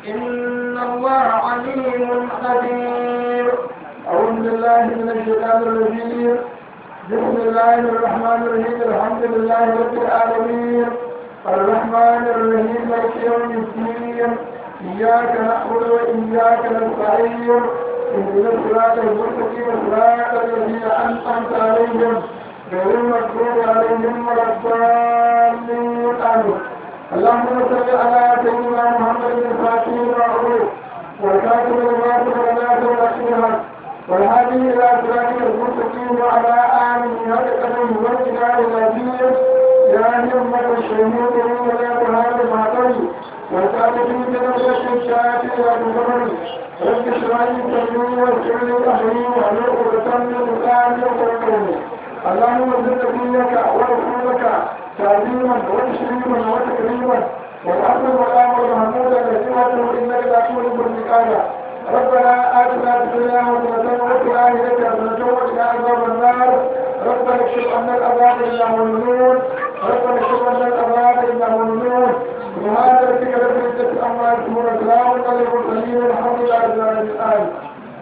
إن الله عليم خبير أعوذ بالله من الشيطان الرجيم بسم الله الرحمن الرحيم الحمد لله رب العالمين الرحمن الرحيم مالك يوم الدين إياك نعبد وإياك نستعين اهدنا الصراط المستقيم صراط الذين أنعمت عليهم غير المغضوب عليهم ولا الضالين آمين اللهم صل على سيدنا محمد الفاتح المعروف والكاتب لما سبق الناس والأشهر والهادي إلى صراطك المستقيم وعلى آله هذا القدم والجلال العظيم يا همة الشهود ولا تهاب المعطي والكاتبين بنفسك الشافي والمغرب رب اشرح لي صدري ويسر لي أمري واحلل عقدة من لساني يفقهوا اللهم زد نبيك ورسولك تعظيما وتشريما وتكريما والأرض والآن والمحمود الذي وجهه إنك لا تولد المكان ربنا آتنا في الدنيا حسنة وفي الآخرة حسنة وقنا عذاب النار ربنا اكشف عنا العذاب إلا مؤمنون ربنا اكشف عنا العذاب إلا مؤمنون سبحان ربك رب العزة عما يصفون وسلام على المرسلين والحمد لله رب العالمين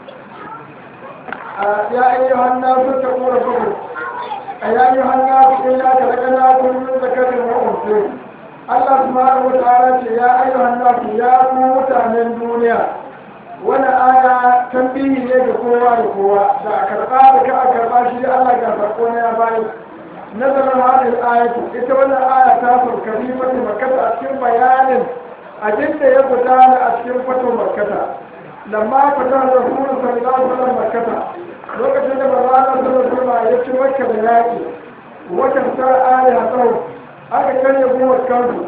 يا أيها الناس اتقوا ربكم يا أيها الناس إنا خلقناكم من ذكر وأنثى Allah subhanahu wa ta'ala ce ya ayyuhan nasu ya ku mutanen duniya wani aya tambihi ne ga kowa da kowa da a karɓa da ka a karɓa shi da Allah ga farko na ya bayi nazarin hadin ayatu ita wannan aya ta farkari mata makata a cikin bayanin abin da ya gudana a cikin fato makata lamma fata da rasulun sallallahu alaihi wasallam makata lokacin da manzo Allah sallallahu alaihi wasallam ya ci makka da yaki watan sa aya tsawo aka karya gowar kansu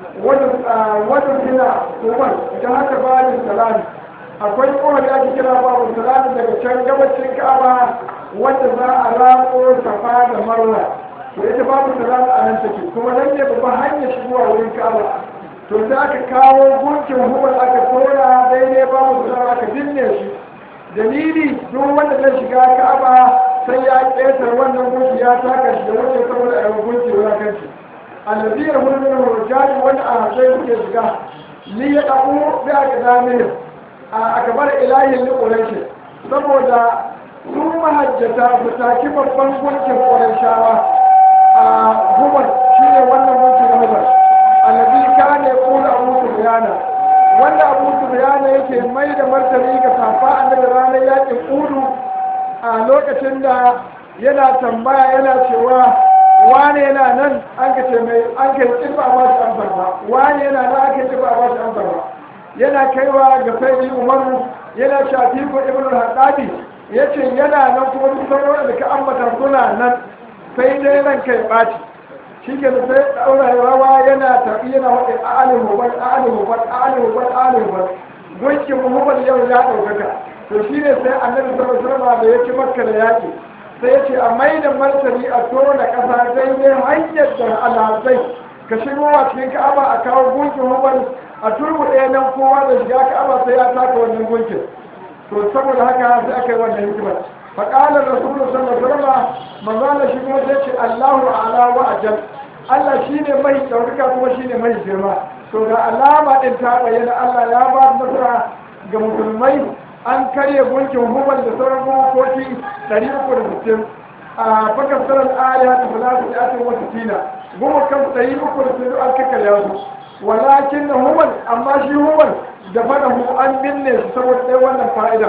wata suna umar ta haka bayan salami akwai kowar da ake kira babu salami daga can gabacin ka'aba wanda za a rako safa da marwa to ita babu salami a nan take kuma nan ne babban hanyar shigowa wurin ka'aba to sai aka kawo gunkin hubar aka tona daidai babu salami aka binne shi dalili duk wanda zai shiga ka'aba sai ya ƙetar wannan gunki ya taka shi da wajen saboda a yi gunki wulakanci الذي يقول منه الرجال وانا اعطيه كذا ليقعوا باقدامهم اكبر الهي لقريش saboda su mahajjata su taki babban gunkin ƙwarishawa a hubar shi ne wannan gunkin na hubar alabi ka ne ƙula abu su wanda abu su yake mai da martani ga safa annabi ranar yakin udu a lokacin da yana tambaya yana cewa wane yana nan an ka ce mai an ka yi ba ba shi amsar ba wane yana nan aka yi ba ba shi amsar ba yana kaiwa ga sai umaru yana shafi ko ibn al-hadabi yace yana nan kuma duk sauran da ka ambata suna nan sai dai ran kai baci shi ke sai daura rawa yana tafi yana wadin a'alim hubar a'alim hubar a'alim hubar a'alim hubar gunkin muhammad yau ya ɗaukaka to shi ne sai annabi sallallahu alaihi wasallam da ya ci makka da yaki sai ce a mai da martani a tona ƙasa daidai hanyar da alhazai ka shigo a cikin ka'aba a kawo gunkin hubal a turbu ɗaya nan kowa da shiga ka'aba sai ya taka wannan gunkin to saboda haka sai aka yi wannan hikimar faƙalar rasulun sallallahu alaihi wasallam manzala shi kuma sai ce allahu ala wa ajal allah shine mai ɗaukaka kuma shine mai girma to ga alama ɗin ta bayyana allah ya ba nasara ga musulmai an karya gunkin hubal da sauran gunkoki 360 a fakassarar aya da salatu da ake wata tina goma kan 360 an kakarya su walakin na hubal amma shi hubal da fada hu an binne su saboda ɗaya wannan fa'ida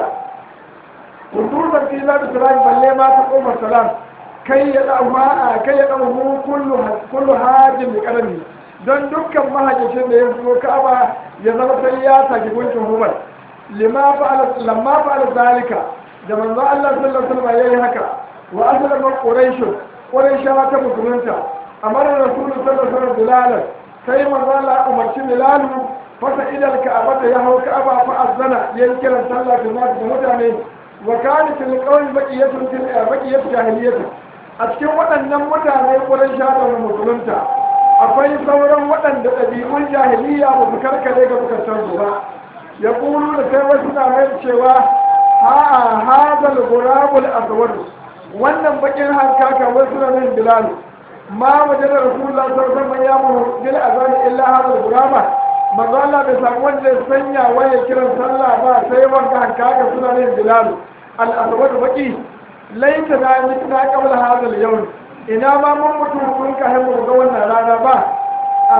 hudurar fila da salam balle ma ta ƙofar salam kai ya ɗauha kai ya ɗauhu kullu hajjin da ƙarami don dukkan mahajjacin da ya zo ka'aba ya zama sai ya saki gunkin hubal lima fa'ala lamma fa'ala zalika da manzo Allah sallallahu alaihi wasallam yayi haka wa aslama quraish quraishawa ta musulunta amara rasulullahi sallallahu alaihi wasallam bilal sai manzo Allah umarci bilal fasa idal ka'aba da ya hau ka'aba fa azana yayin kiran sallah da nasu da mutane wa kanat alqawl baqiyatu fil baqiyatu jahiliyyah a cikin waɗannan mutane quraishawa da musulunta akwai sauran waɗanda ɗabi'un jahiliya ba su karkare ga bukatan su ba ya ƙulu da sai wasu na mai cewa ha hazal gurabul aswad wannan bakin hankaka wasu na nan bilal ma wajen da rasulullah sallallahu alaihi wasallam ya mu bil azani illa hazal guraba manzo Allah bai samu wanda ya sanya waya kiran sallah ba sai wanda hankaka suna ne bilal al-aswad baki laita da mitna qabla hadha al-yawm ina ma mun mutu kun ka mu ga wannan rana ba a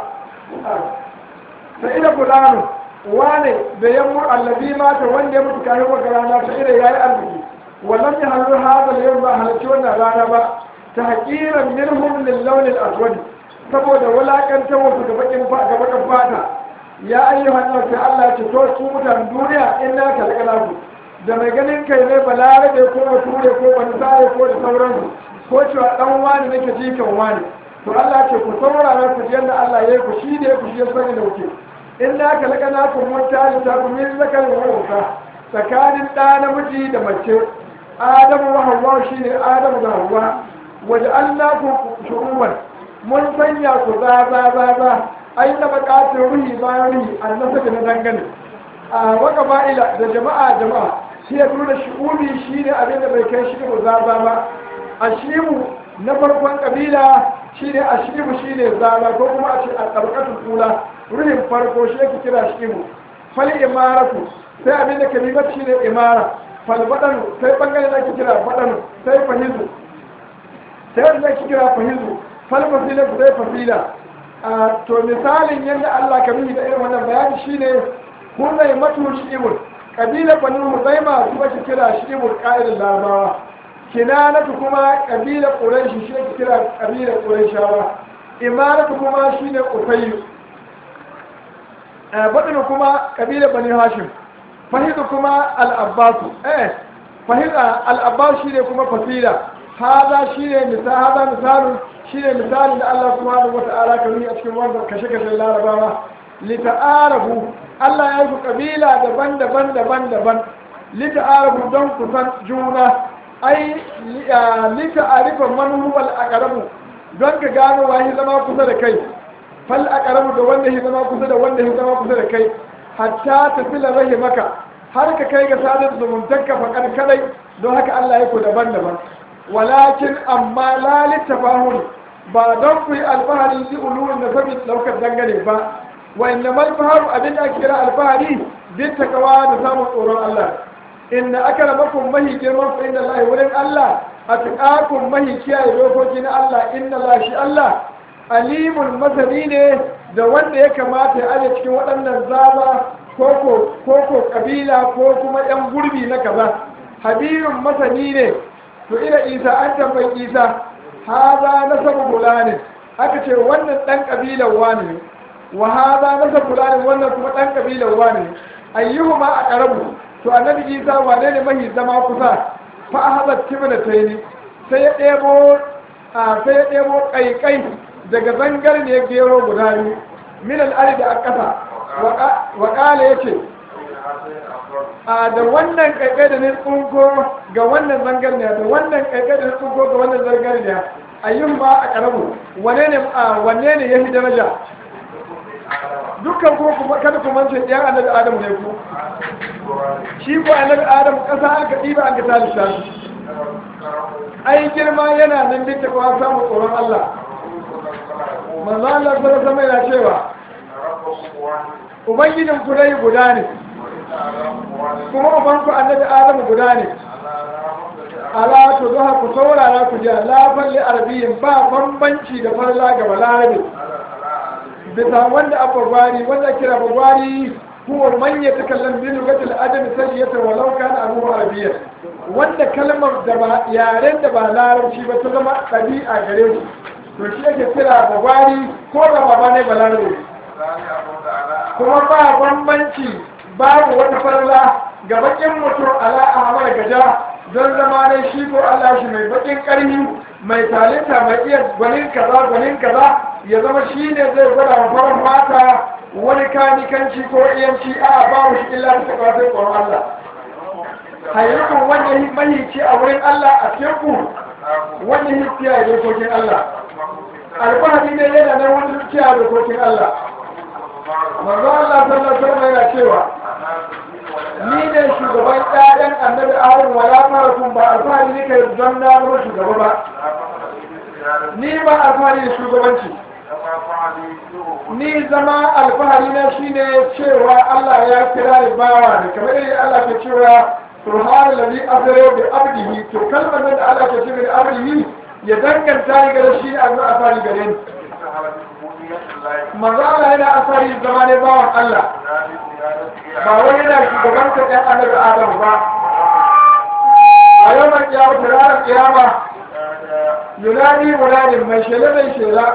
sai ina fulano wane da ya mu allabi mata wanda ya mutu kafin wata rana ta ina yayi arziki wallan ya halu hadha al-yawm ba halarci wannan rana ba ta haqiran minhum lil-lawn al-aswad saboda wulakantar wasu ga bakin fata ya ayyuhan nan sai Allah ce to su mutan duniya in na kalkala ku da mai ganin kai ne balarabe ko bature ko bansare ko da sauransu ko cewa dan wani nake jikan wani to Allah ce ku saurara ku yanda Allah ya yi ku shi ne ku shi ya sani da kuke in na kalkala ku mutane ta ku min zakar wa tsakanin ɗa namiji da mace Adamu wa Hawwa shine Adamu da Hawwa waja'alnakum shu'uban mun sanya ku za za za za ai na bakatun ruhi bayan ruhi annasa na dangane a waka ba'ila da jama'a jama'a shi ya nuna shi'umi shi ne abin da bai kai shi mu za za ba a shimu na farkon kabila shi ne a shimu shi ne zaza ko kuma a ce a tsarkatun kula ruhin farko shi yake kira shimu fal imaratu sai abin da kalimar shi ne imara fal badanu sai bangare da ake kira badanu sai fahizu sai wanda ake kira fahizu falfasila ku zai fasila to misalin yadda Allah ka nuni da irin wannan bayani shine kun zai matu shi'ibul kabila bani huzaima su ake kira shi'ibul ƙa'idin larabawa kinanatu kuma kabila ƙuraishi shi ake kira kabila ƙuraishawa imaratu kuma shine ƙufayyu baɗinu kuma kabila bani hashim fahidu kuma al'abbasu eh fahida al'abbas shine kuma fasila hada shine misal hada misalun shine misalin da Allah subhanahu wata'ala ka nuni a cikin wannan kashe-kashe larabawa lita'arafu Allah ya yi kabila daban-daban daban-daban lita'arafu don kusan juna ai lita'arifa man huwa al-aqrabu don ka gano wahi zama kusa da kai fal aqrabu da wanda ya zama kusa da wanda ya zama kusa da kai hatta tafila rahimaka har ka kai ga sadar zumuntanka fa kadai don haka Allah ya ku daban-daban walakin amma la littafahun ba don ku yi alfahari ji ulurin da sabi daukar dangane ba wa inna mal faharu abin da kira alfahari bin takawa da samun tsoron Allah inna aka ramakun mahi girman ku inda Allah wurin Allah a tuƙakun mahi kiyaye dokoki na Allah inna Allah shi Allah alimun masani ne da wanda ya kamata ya aje cikin waɗannan zaba koko koko kabila ko kuma yan gurbi na kaza habirun masani ne to ina isa an tambayi isa haza nasabu fulanin aka ce wannan dan kabilan wani ne wa haza nasabu fulanin wannan kuma dan kabilan wani ne ayyuhuma a karabu to annabi isa wane ne mahi zama kusa fa ahazat tibna tayni sai ya ɗebo a sai ya ɗebo kaikai daga zangar ne gero guda biyu min al'ari da akasa wa ƙala ya ce a da wannan kaikai da ne tsunko ga wannan zangar ne da wannan kaikai da ne tsunko ga wannan zangar ne ayyun ba a karamu wane ne wanne ne ya fi daraja dukkan ko kuma kada ku mance ɗayan annabi adamu ne ku shi ko annabi adamu ƙasa an ka ɗiba an ka tali shi ai girma yana nan duk da kuma samun tsoron Allah manzo Allah sallallahu alaihi yana cewa ubangijin ku dai guda ne kuma ubanku annabi adamu guda ne ala to zuha ku saurara ku ji lafan li arabiyin ba bambanci da farla ga balarabe bisa wanda a bagwari wanda kira bagwari huwa man ya takallam bi lugatil adami sayyata walau kana abu arabiyya wanda kalmar da ba yaren da ba larabci ba ta zama ɗabi'a gare shi to shi yake kira bagwari ko da ba ne balarabe kuma ba bambanci babu wata farla ga bakin mutum ala ahmar gaja don zama ne shi ko Allah shi mai bakin karhi mai talinta mai iya gwanin kaza gwanin kaza ya zama shi ne zai gwada wa farar mata wani kanikanci ko iyanci a babu shi illa ta kawai tsoron Allah hayyukun wanda yi mahici a wurin Allah a teku wanda yi kiyaye dokokin Allah alfahari ne yana nan wani kiyaye dokokin Allah manzo Allah sallallahu alaihi wasallam yana cewa ni ne shugaban ƴaƴan annabi Ahmad wa la farakun ba alfahari ne kai don na zama shugaba ba ni ba alfahari da shugabanci ni zama alfahari na shine cewa Allah ya kira ni bawa ne kamar yadda Allah ke cewa subhana ladhi asra bi abdihi to kalmar nan da Allah ke cewa bi abdihi ya danganta ni gare shi a zuwa asari gare ni manzo Allah yana asari zama ne bawan Allah ba wai yana shugabanta ɗan annabi Adam ba a yau mai kiyama ranar kiyama yunadi munadin mai shela mai shela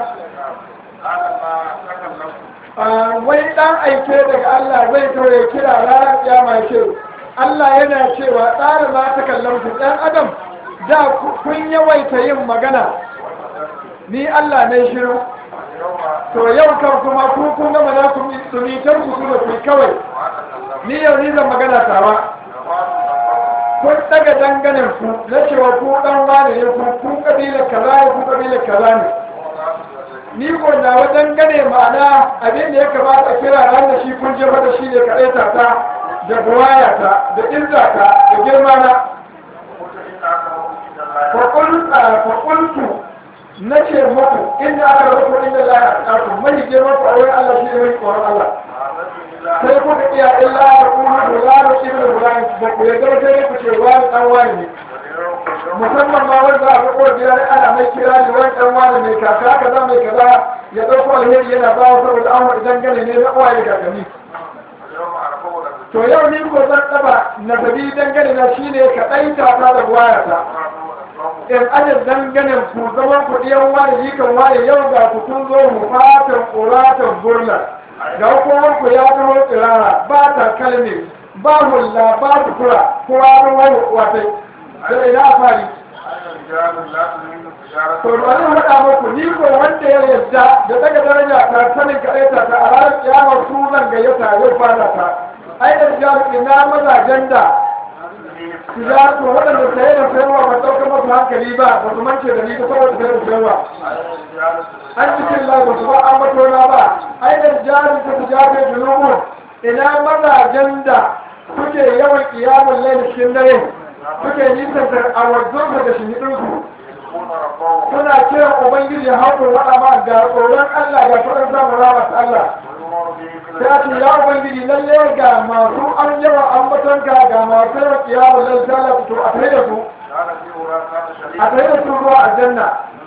wai dan aike daga Allah zai kawai kira ranar kiyama ya ce Allah yana cewa tsara ma ta kallon ku ɗan adam da kun yawaita yin magana ni Allah ne shiru to yau kan kuma ku kun gama na ku tumitar ku kuma ku kawai ni yau ni zan magana tawa kun daga danganin ku na cewa ku dan wane ne ku ku kabilar kaza ne ku kabilar kaza ne ni ko na wa dangane ma'ana abin da ya kamata a kira ran da shi kun jefa da shi ne kaɗai ta ta da buwaya ta da izza ta da girma na faƙultu na ce muku inda aka rufu inda la ya ƙaƙu mai girma ku a wurin Allah shi ne mai tsoron Allah sai kuka iya illa da kuma da lalo ibn Ibrahim ba ku yarda sai ku ce wani dan wani ne musamman ma wanda a ga kowa biyar ana mai kira ne wani dan wani mai kaka kaza mai kaza ya dauko alheri yana ba wa saboda an wani dangane ne na uwaye da kakanni to yau ni ko zan taba nasabi dangane na shine ka ɗaita ta da wayata in ajin danganen ku zaman ku ɗiyan wani jikan wani yau ga ku kun zo mu fatan ƙuratan burla ga hukumar ku ya zama tsirara ba ta kalmi ba hulla ba su kura kowa don wani watai da ina fari to da wani haɗa muku ni ko wanda ya yarda da daga daraja ta sanin kaɗaita ta a ranar kiyama su zan gayyata yau fada ta ai da jami'i ina mazajen da su ya to waɗanda saye da sayarwa ba ɗaukar masu hankali ba ba su mance da ni ta saboda saye da sayarwa an cikin lai ba su ba an matona ba ai da jami'i ta su jafe junubun ina mazajen da suke yawan kiyamun lai cikin dare suke nisantar a wajen da shi suna kiran ubangiji ya hau waɗa ma ga tsoron Allah ga tsoron samun ramar Allah ta ce ya ubangiji lalle ga masu an yawa an batonka ga masu yawan kiyamun lai zala fito a tare da su a tare da su ruwa a janna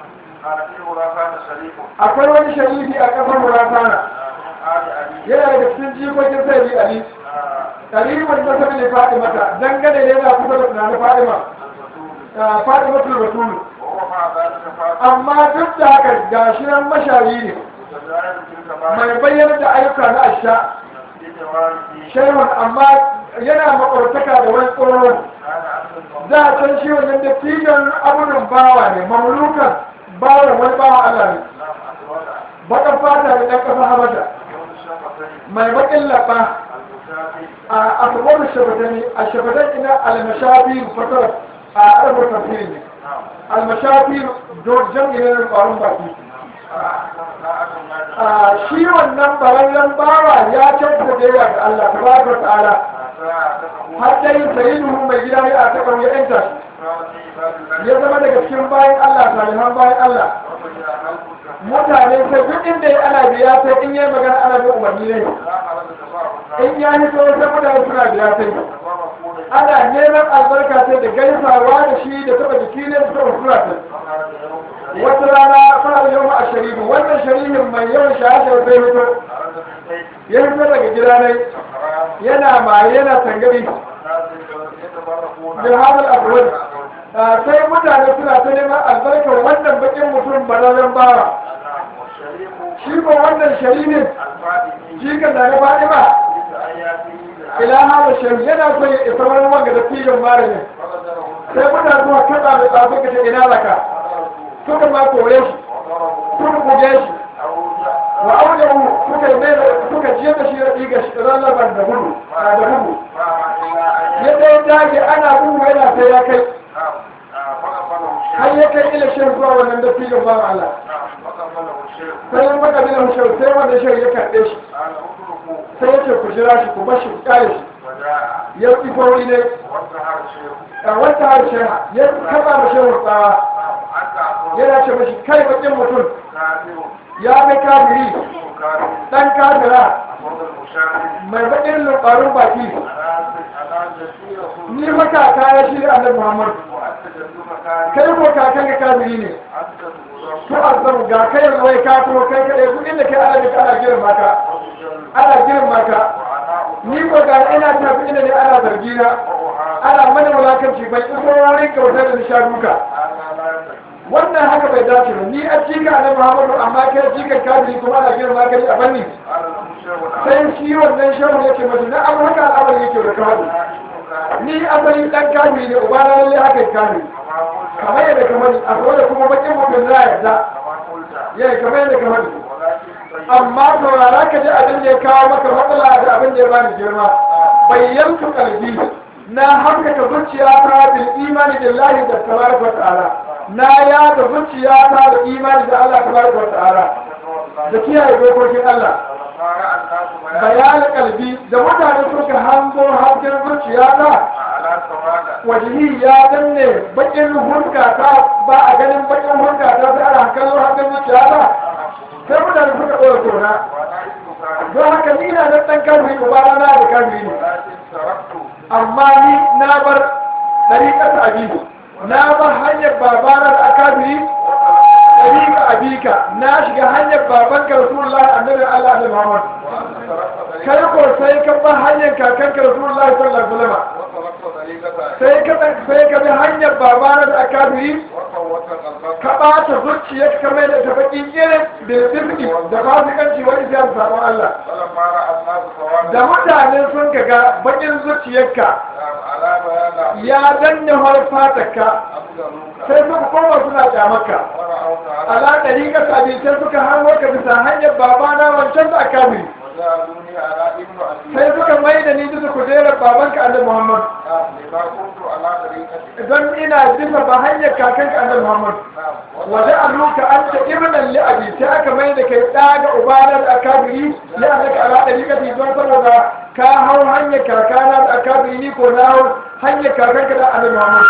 akwai wani sharifi a ƙasar muratana yana daga cikin jikokin sai bi ali ɗaribin da sabi ne fadimata dangane ne na kusa da tunanin fadima fadimatul batulu amma duk da haka ga shi nan mashayi ne mai bayyana da ayyuka na asha shehun amma yana makwartaka da wani tsoro za a can shi wannan da tijan abunan bawa ne mamlukan bawa wani bawa Allah ne bakan fata da ɗan ƙasa habasha mai baƙin laɓa a abubuwan shafatani a shafatan ina almashafi fatar a arabur tafsirin ne almashafi jam'i ne na ƙwarin baki shi wannan barallen bawa ya kyauta da yawa ga Allah tabaraka ta'ala har dai sayyidu mai gida ne a taɓa ya yanta ya zama daga cikin bayan Allah salihan bayan Allah mutane sai duk inda ya ana biya sai in yi magana ana bin umarni ne in ya hito sai mutane suna biya sai ana neman albarka sai da gaisawa da shi da taɓa jiki ne da taɓa sura sai wata rana fara yau a sharifu wannan sharifin mai yawan shahashar sai hito ya hito daga gida ne yana maye yana tangari bin hadal abuwan sai mutane suna ta neman albarkar wannan bakin mutum bararren bawa shi ko wannan sharifin shi kan da na faɗi ba ila hada sharifu yana so ya isa wani wanga da filin malamin sai mutane suna kaɗa mai tsafin ka ta ina laka suka ma kore shi suka buge shi wa aujahu suka yi mai suka jiya da shi da ɗiga shi rarraban da gudu da gudu yadda ya dage ana gudu yana sai ya kai har ya kai ila shan zuwa wannan da filin ba Allah sai ya maka bin hushar sai wanda shi ya karɓe shi sai ya ce ku jira shi ku bar shi ku kare shi ya ƙi fauri ne a wata harshe ya kama mashi tsawa yana ce mashi kai bakin mutum ya mai kafiri dan kafira mai baƙin lubarun baki ni maka kaya shi annabi muhammad kai ko kakan ka kafiri ne to azam ga kai wai ka to kai kai duk inda kai ana da ana girma ka ana girma ka ni ko ga ina tafi inda ne ana zargi na ana mana wulakanci bai iso wurin kautar da nisha duka wannan haka bai dace ba ni a cika na muhammadu amma kai cikin kafiri kuma ana girma ka a banni sai shi wannan shehu yake mace na abu haka al'amari yake da kawai ni asali dan kafiri ne uba na lalle haka kafiri kamar yadda kamar a da kuma bakin mutum za a yarda yayi kamar yadda kamar amma saurara ka ji abin da ya kawo maka matsala da abin da ya bani girma bayyantu kalbi na hankaka zuciya ta bil imani billahi da tabaraka wa ta'ala na ya da zuciya ta da imani da Allah tabaraka wa ta'ala da kiyaye dokokin Allah bayanin kalbi da mutane suka hango hankin zuciya ta wajihi ya danne bakin hulka ta ba a ganin bakin hulka ta sai ana kallon hankin zuciya ta sai mutane suka ɗora tona don haka ni na nan ɗan kalmi ba na da kalmi ne amma ni na bar ɗariƙar abibu na bar hanyar babana da akabiri ɗariƙa abika na shiga hanyar babanka rasulullahi annabi allah da muhammad kai ko sai ka bar hanyar kakanka rasulullahi sallallahu alaihi wasallam sai ka sai ka bi hanyar babana da akabiri ka ɓata zuciya ka mai da ta baƙin irin da zirgi da fasikanci wani zai sabon Allah da mutane sun ka ga baƙin zuciyarka ya danne harfatarka sai suka koma suna kyamarka ala ɗari ka sabi sai suka hango ka bisa hanyar babana wancan da akabiri sai suka mai da ni bisa kujerar babanka annabi Muhammad don ina bisa ba hanyar kakanka annabi Muhammad waje aluka an ta ibnan li abi sai aka mai da kai daga ubana da akabiri ya annaka ala dariqati don saboda ka hau hanyar kakana da akabiri ni ko na hau hanyar kakanka da annabi Muhammad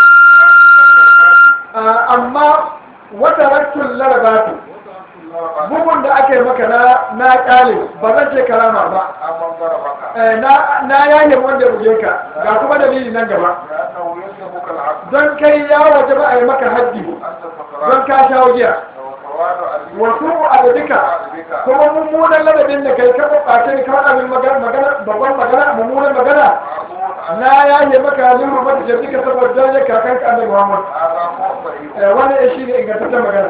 amma wata raktun larabatu bugun da aka yi maka na na kale ba zan ce karama ba na yaye wanda buge ka ga kuma dalili nan gaba don kai ya waje ba a yi maka haddi don ka sha giya wasu adadika kuma mummunan ladabin da kai ka ɓace ka faɗa min magana babban magana mummunan magana na yaye maka liru mata jardika saboda ya kakanka annabi Muhammad wannan shi ne ingantaccen magana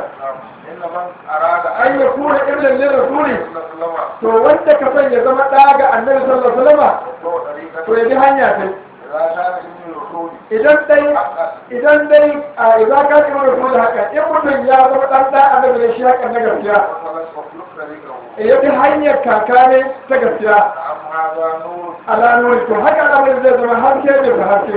an ya kuna ibnan lin rasuli to wanda ka san ya zama ɗa ga annabi sallallahu alaihi wasallam to ya bi hanya ta idan dai idan dai a idan ka ibn rasul haka in mutum ya zama ɗan ɗa annabi ne shi haka na gaskiya ya bi hanyar kaka ne ta gaskiya ala nuri to haka al'amari zai zama haske ne ba haske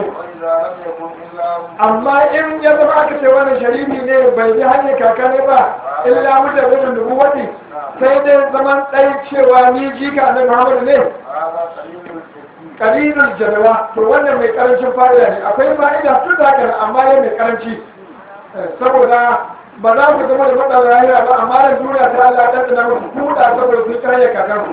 amma in ya zama aka ce wani sharifi ne bai bi hanyar kaka ne ba illa mutane da nubuwati sai dai zaman ɗai cewa ni jika na muhammadu ne kalilul jadawa to wannan mai karancin fa'ida ne akwai fa'ida tun da haka amma ya mai karanci saboda ba za ku zama da faɗa lahira ba amma da duniya ta Allah ta tsina musu kuɗa saboda sun karya kakansu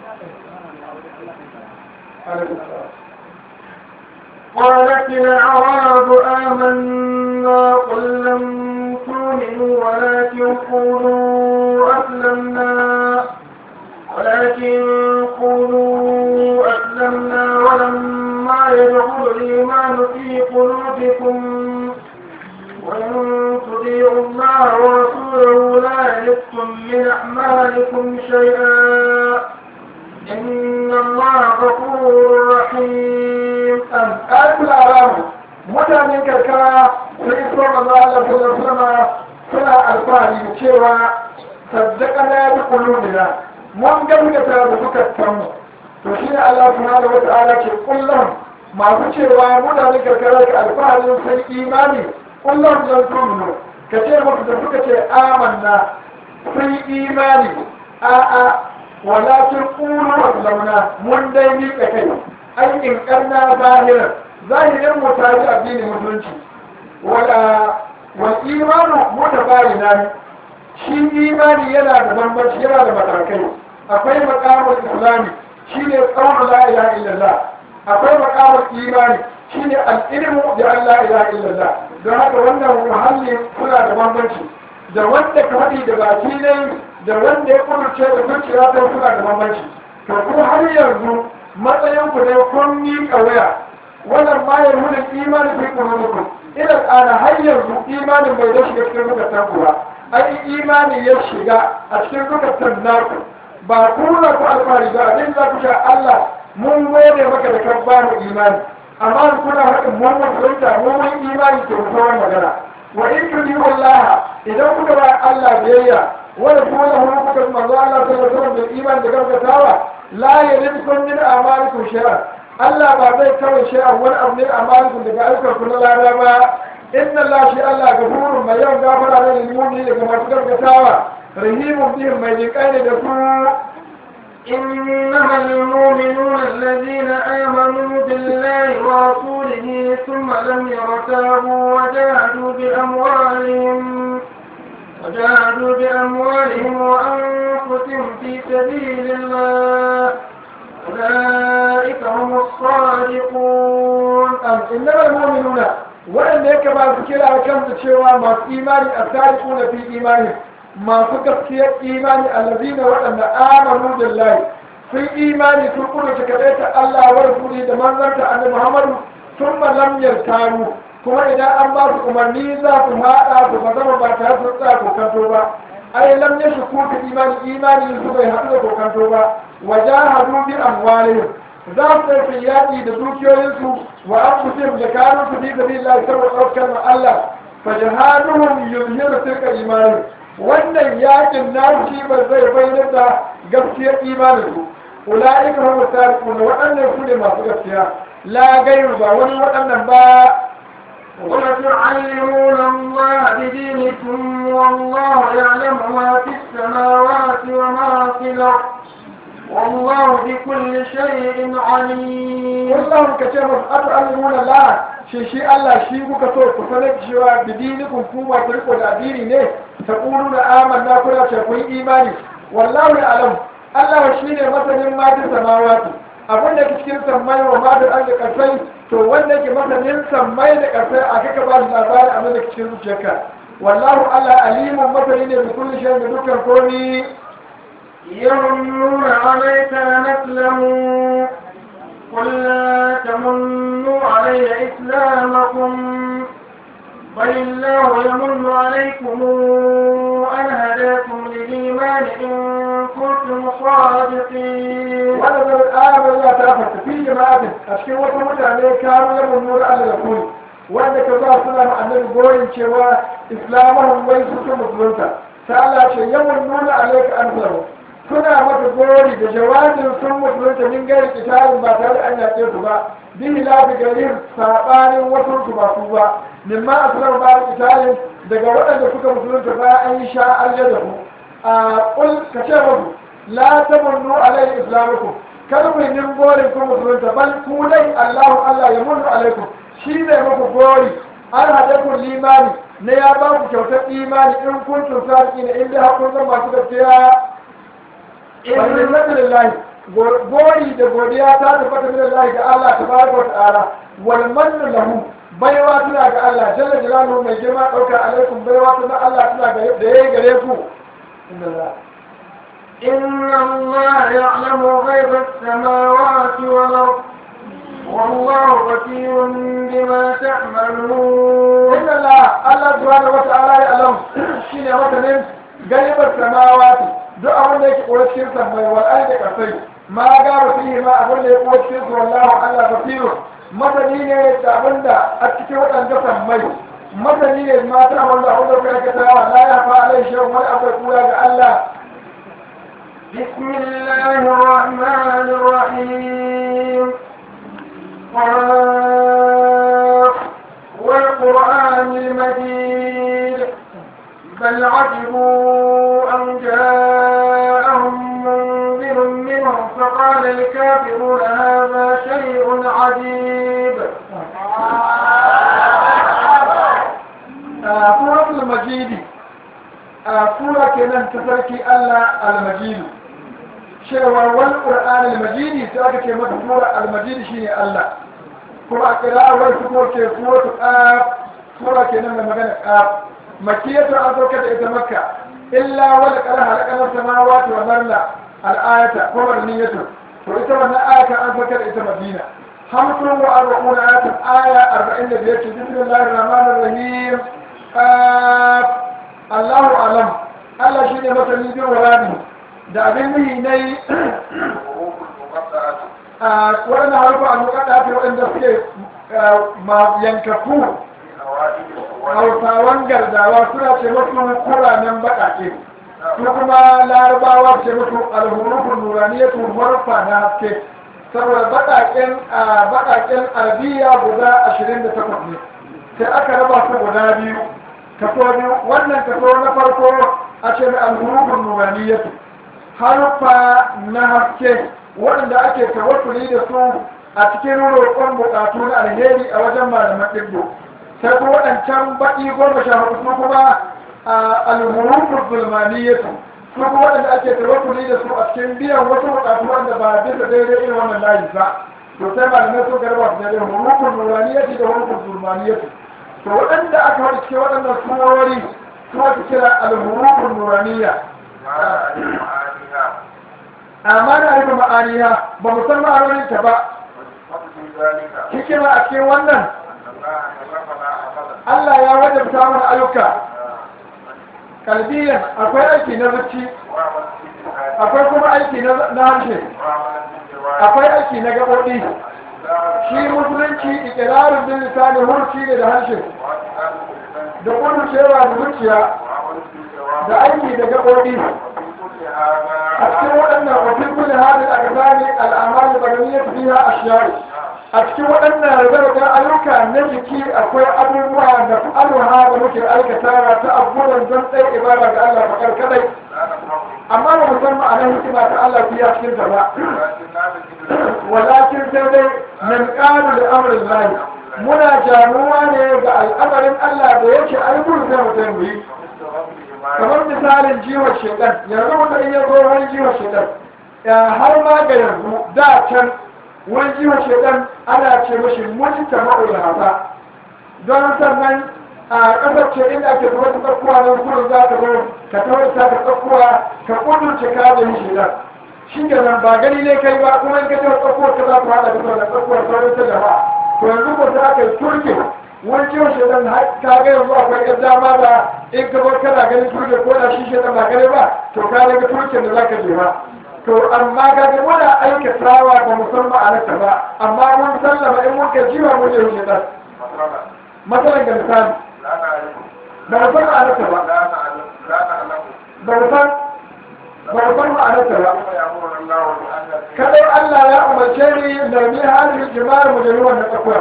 قالت الأعراب آمنا قل لم تؤمنوا ولكن قولوا أسلمنا ولكن قولوا أسلمنا ولما يدخل الإيمان في قلوبكم وإن تطيعوا الله ورسوله لا يلدكم من أعمالكم شيئا إن الله غفور رحيم ƙarfin aramu mutanen karkara sun iso manzo Allah sallallahu alaihi suna alfahari da cewa saddaka na bi qulubina mun gaskata da suka tamu to shi ne Allah subhanahu wa ta'ala ke kullum masu cewa mutanen karkara ka alfaharin sun imani kullum zan tumnu ka ce musu da suka ce amanna sun imani a'a walakin qulu aslamna mun dai miƙa kai aikin ƙarna zahirar zahirin mu ta ji addinin musulunci wal imanu mutabayina shi imani yana da bambanci yana da matakai akwai makamul islami shine qawlu la ilaha illallah akwai makamul imani shine al-ilmu bi an la ilaha illallah don haka wannan muhalli suna da bambanci da wanda ka faɗi da baki ne da wanda ya kudurce da zuciya ta suna da bambanci to ko har yanzu matsayin ku ne kun yi ƙauya wannan ma ya nuna imani fi qulubikum ila ana har yanzu imanin bai da shiga cikin zukatan ku ba ai imani ya shiga a cikin zukatan naku ba ku na ku alfahari ba abin za ku sha Allah mun gode maka da kan bamu imani amma kuna haɗin mun musulunta mun mun imani ke mutuwar magana wa in tudiyu Allah idan kuka ba Allah biyayya wanda kuma da hulu kuka manzo Allah sallallahu alaihi wasallam da iman da gaskatawa la yalidkum min amalikum shay'an Allah ba zai kawai shay'an wani abu ne amalikum daga ayyukan ku na lada ba inna Allah shi Allah gafurun mai yawan gafara ne lil mu'mini daga masu gaskatawa rahimun bihim mai jinkai ne da su إنما المؤمنون الذين آمنوا بالله ورسوله ثم لم يرتابوا وجاهدوا بأموالهم وجاهدوا بأموالهم وأنفسهم في سبيل الله أولئك هم الصادقون am innama almu'minuna waɗanda yake ba su kira kansu cewa masu imani a tariku fi imani masu gaskiyar imani allazina waɗanda amanu billahi sun imani sun kudu ta kaɗai ta Allah wa rasuli da manzanta annabi Muhammadu sun lam yartaru kuma idan an ba su umarni za su haɗa su ba zama ba tare su tsaya kokanto ba ai lam yashku fi imani imani su bai haɗu da kokanto ba wajahadu bi amwalihim za su ɗauki yaƙi da dukiyoyinsu wa an fusihim da kanun su fi sabi Allah saboda ɗaukar ma Allah fa jihaduhum yuzhiru tilka imani wannan yaƙin nashi ba zai bayyana da gaskiyar imanin su ulaika hum sadiqun waɗannan su ne masu gaskiya la gairu ba wani waɗannan ba وتعلمون الله بدينكم والله يعلم ما في السماوات وما في الأرض والله بكل شيء عليم wallahu ka ce masu atu'allimuna la shi shi Allah shi kuka so ku sanar cewa bidinikum ku ba ku riko da addini ne ta qulu na amanna kuna ce kun imani wallahu ya'lam Allah shi ne masanin ma fi samawati abin da ke cikin sammai wa ma da arzi kasai to wanda ke masanin sammai da kasai a kaka ba shi labarin abin da ke cikin zuciyarka wallahu Allah alimun masani ne da kulli shay da dukkan komi يمنون عليك أن أسلموا قل لا تمنوا علي إسلامكم بل الله يمن عليكم أن هداكم للإيمان إن كنتم صادقين wanda zai ayar ya ta fata fi jama'atin a cikin wasu mutane kanu ya mummura Allah da kuli wanda ka za suna ma annabi goyin cewa islamahum wai su sun musulunta ta Allah ce yawan nuna alaika an zaro suna maka gori da jawabin sun musulunta min gari kitabin ba tare an yaƙe su ba bihi lafi garin saɓanin wasu su ba su ba mimma asrar ba kitabin daga waɗanda suka musulunta ba an yi sha alja da ku a ƙul ka ce musu la tamunnu alai islamukum kar ku yin gorin ku musulunta bal ku dai Allahu Allah ya munnu alaikum shi ne muku gori an haɗe ku limani na ya ba ku kyautar imani in kun tun sadiki ne in dai har kun zama masu gaskiya wannan nabi lillahi gori da godiya ta tabbata min Allah ga Allah tabaraka wa ta'ala wal mannu lahu baiwa tana ga Allah jalla jalaluhu mai girma dauka alaikum baiwa tana Allah tana ga da yayi gare ku inna Allah إن الله يعلم غيب السماوات والأرض والله بصير بما تعملون inna Allah Allah subhanahu wa ta'ala ya alam shine masanin gaibar samawati duk abin da yake koyi cikin sammai wal ardi kasai ma ga fihi ma abin da ya koyi cikin su wallahu Allah basiru masani ne da abin da a cikin waɗanda sammai masani ne ma ta wanda abin da kuka aikata la ya fa alai shi wani abu kura ga Allah بسم الله الرحمن الرحيم قاف والقرآن المجيد بل عجبوا أن جاءهم منذر منهم فقال الكافرون هذا شيء عجيب سورة المجيد سورة kenan ta sarki Allah al-Majid cewa wal Qur'an al-Majid sai aka ce mata sura al-Majid shine Allah kuma a qira'ar su ko ce suratu qaf sura kenan da magana qaf makiyatu an sauka da ita makka illa wal qara halaqana samawati wal arda al-ayata ko warniyatu to ita wannan ayata an sauka da ita Madina hamsin wa arba'una ayatin aya arba'in da biyar ce bismillahir rahmanir rahim qaf Allahu alam Allah shi ne masani bin warabi da abin muhi na yi a waɗanda harfa a mukaɗa fi waɗanda suke yankaku hausawan gardawa suna ce musu kuranen baƙaƙe su kuma larabawa ce musu alhurufun nuraniyatu harfa na haske saboda baƙaƙen arabiya guda ashirin da takwas ne sai aka raba su guda biyu kaso biyu wannan kaso na farko a ce mai alhurufin nuraniyatu haruffa na haske waɗanda ake tawassuli da su a cikin roƙon buƙatu na alheri a wajen malaman ɗibbo sai kuma waɗancan baƙi goma sha hudu su kuma alhurufin zulmaniyatu su kuma waɗanda ake tawassuli da su a cikin biyan wasu buƙatu wanda ba bisa daidai irin wannan layi ba to sai malamai sun garba su daidai hurufin nuraniyatu da hurufin zulmaniyatu to waɗanda aka haɗa cikin waɗannan surori su ake kira alhurufun nuraniya amma na rufe ma'aniya ba mu san ma'anonin ta ba hikima a cikin wannan Allah ya wajabta mana ayyuka kalbiyan akwai aiki na zuci akwai kuma aiki na harshe akwai aiki na gaɓoɓi shi musulunci ikirarin bin lisani hurci ne da harshe da kudu cewa da zuciya da aiki da gaɓoɓi a cikin waɗannan wafin kulle hadin a gazani al'amal da baganiyar fiya a shiyari a cikin waɗannan rarrabar ayyuka na jiki akwai abubuwa da fa'aluha da muke aikatawa ta abubuwan don tsaye ibada ga Allah fakar kadai amma ba musamman a nan hikima ta Allah fiya cikin ta ba walakin sai dai min ƙaru da amurin lahi muna jamuwa ne ga al'amarin Allah da yake aibun sai mutum yi kamar misalin jiwon shekar yanzu mutum iya zo wani jiwon shekar har ma ga yanzu da can wani jiwon shekar ana ce mashi mujita ma'ul hasa don sannan a ƙasar ce inda ake zuwa ta tsakkuwa nan kudu za ka zo ka tawarta ka tsakkuwa ka kudurce ka da yin shekar shi ke nan ba gani ne kai ba kuma in ka ce tsakuwar ka za ku haɗa da sauran tsakuwar sauran ta jama'a to yanzu ko sai aka yi turke wani ciwon shaidan ka ga yanzu akwai ƴan dama da in ka bar kana ganin turke ko da shi shaidan ba gani ba to ka daga turken da za ka je ba to amma ka ga muna aikatawa ba mu san ma'anarta ba amma mun sallama in mun ka jiwa mun je shaidan matsalan ga misali ba mu san ma'anarta ba ba mu san ba mu san ma'anarta ba kadai Allah ya umarce ni da ni halin jima'ar mu da ruwan da tsakuwa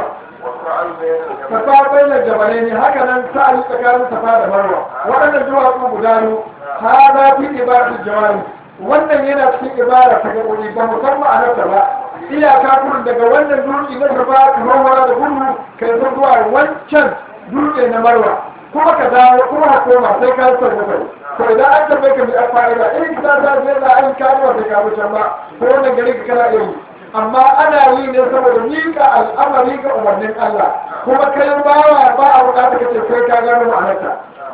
safa bai da jabalai ne haka nan sa'ali tsakanin safa da marwa waɗannan duwatsu guda biyu ha za fi ibadatu jawari wannan yana cikin ibada ta gaɓoɓi ba mu san ma'anarta ba iyaka kurin daga wannan dutse na safa ruwa da gudu kai sun zuwa wancan dutse na marwa kuma ka dawo kuma ka koma sai ka san bakwai to idan an tambaye ka mai fa'ida in ka ta je da an kawo sai ka wuce ba ko wannan gari ka kana iya yi amma ana yi ne saboda miƙa al'amari ga umarnin Allah kuma kai bawa ba a buƙata kace sai ka gano ma'anarta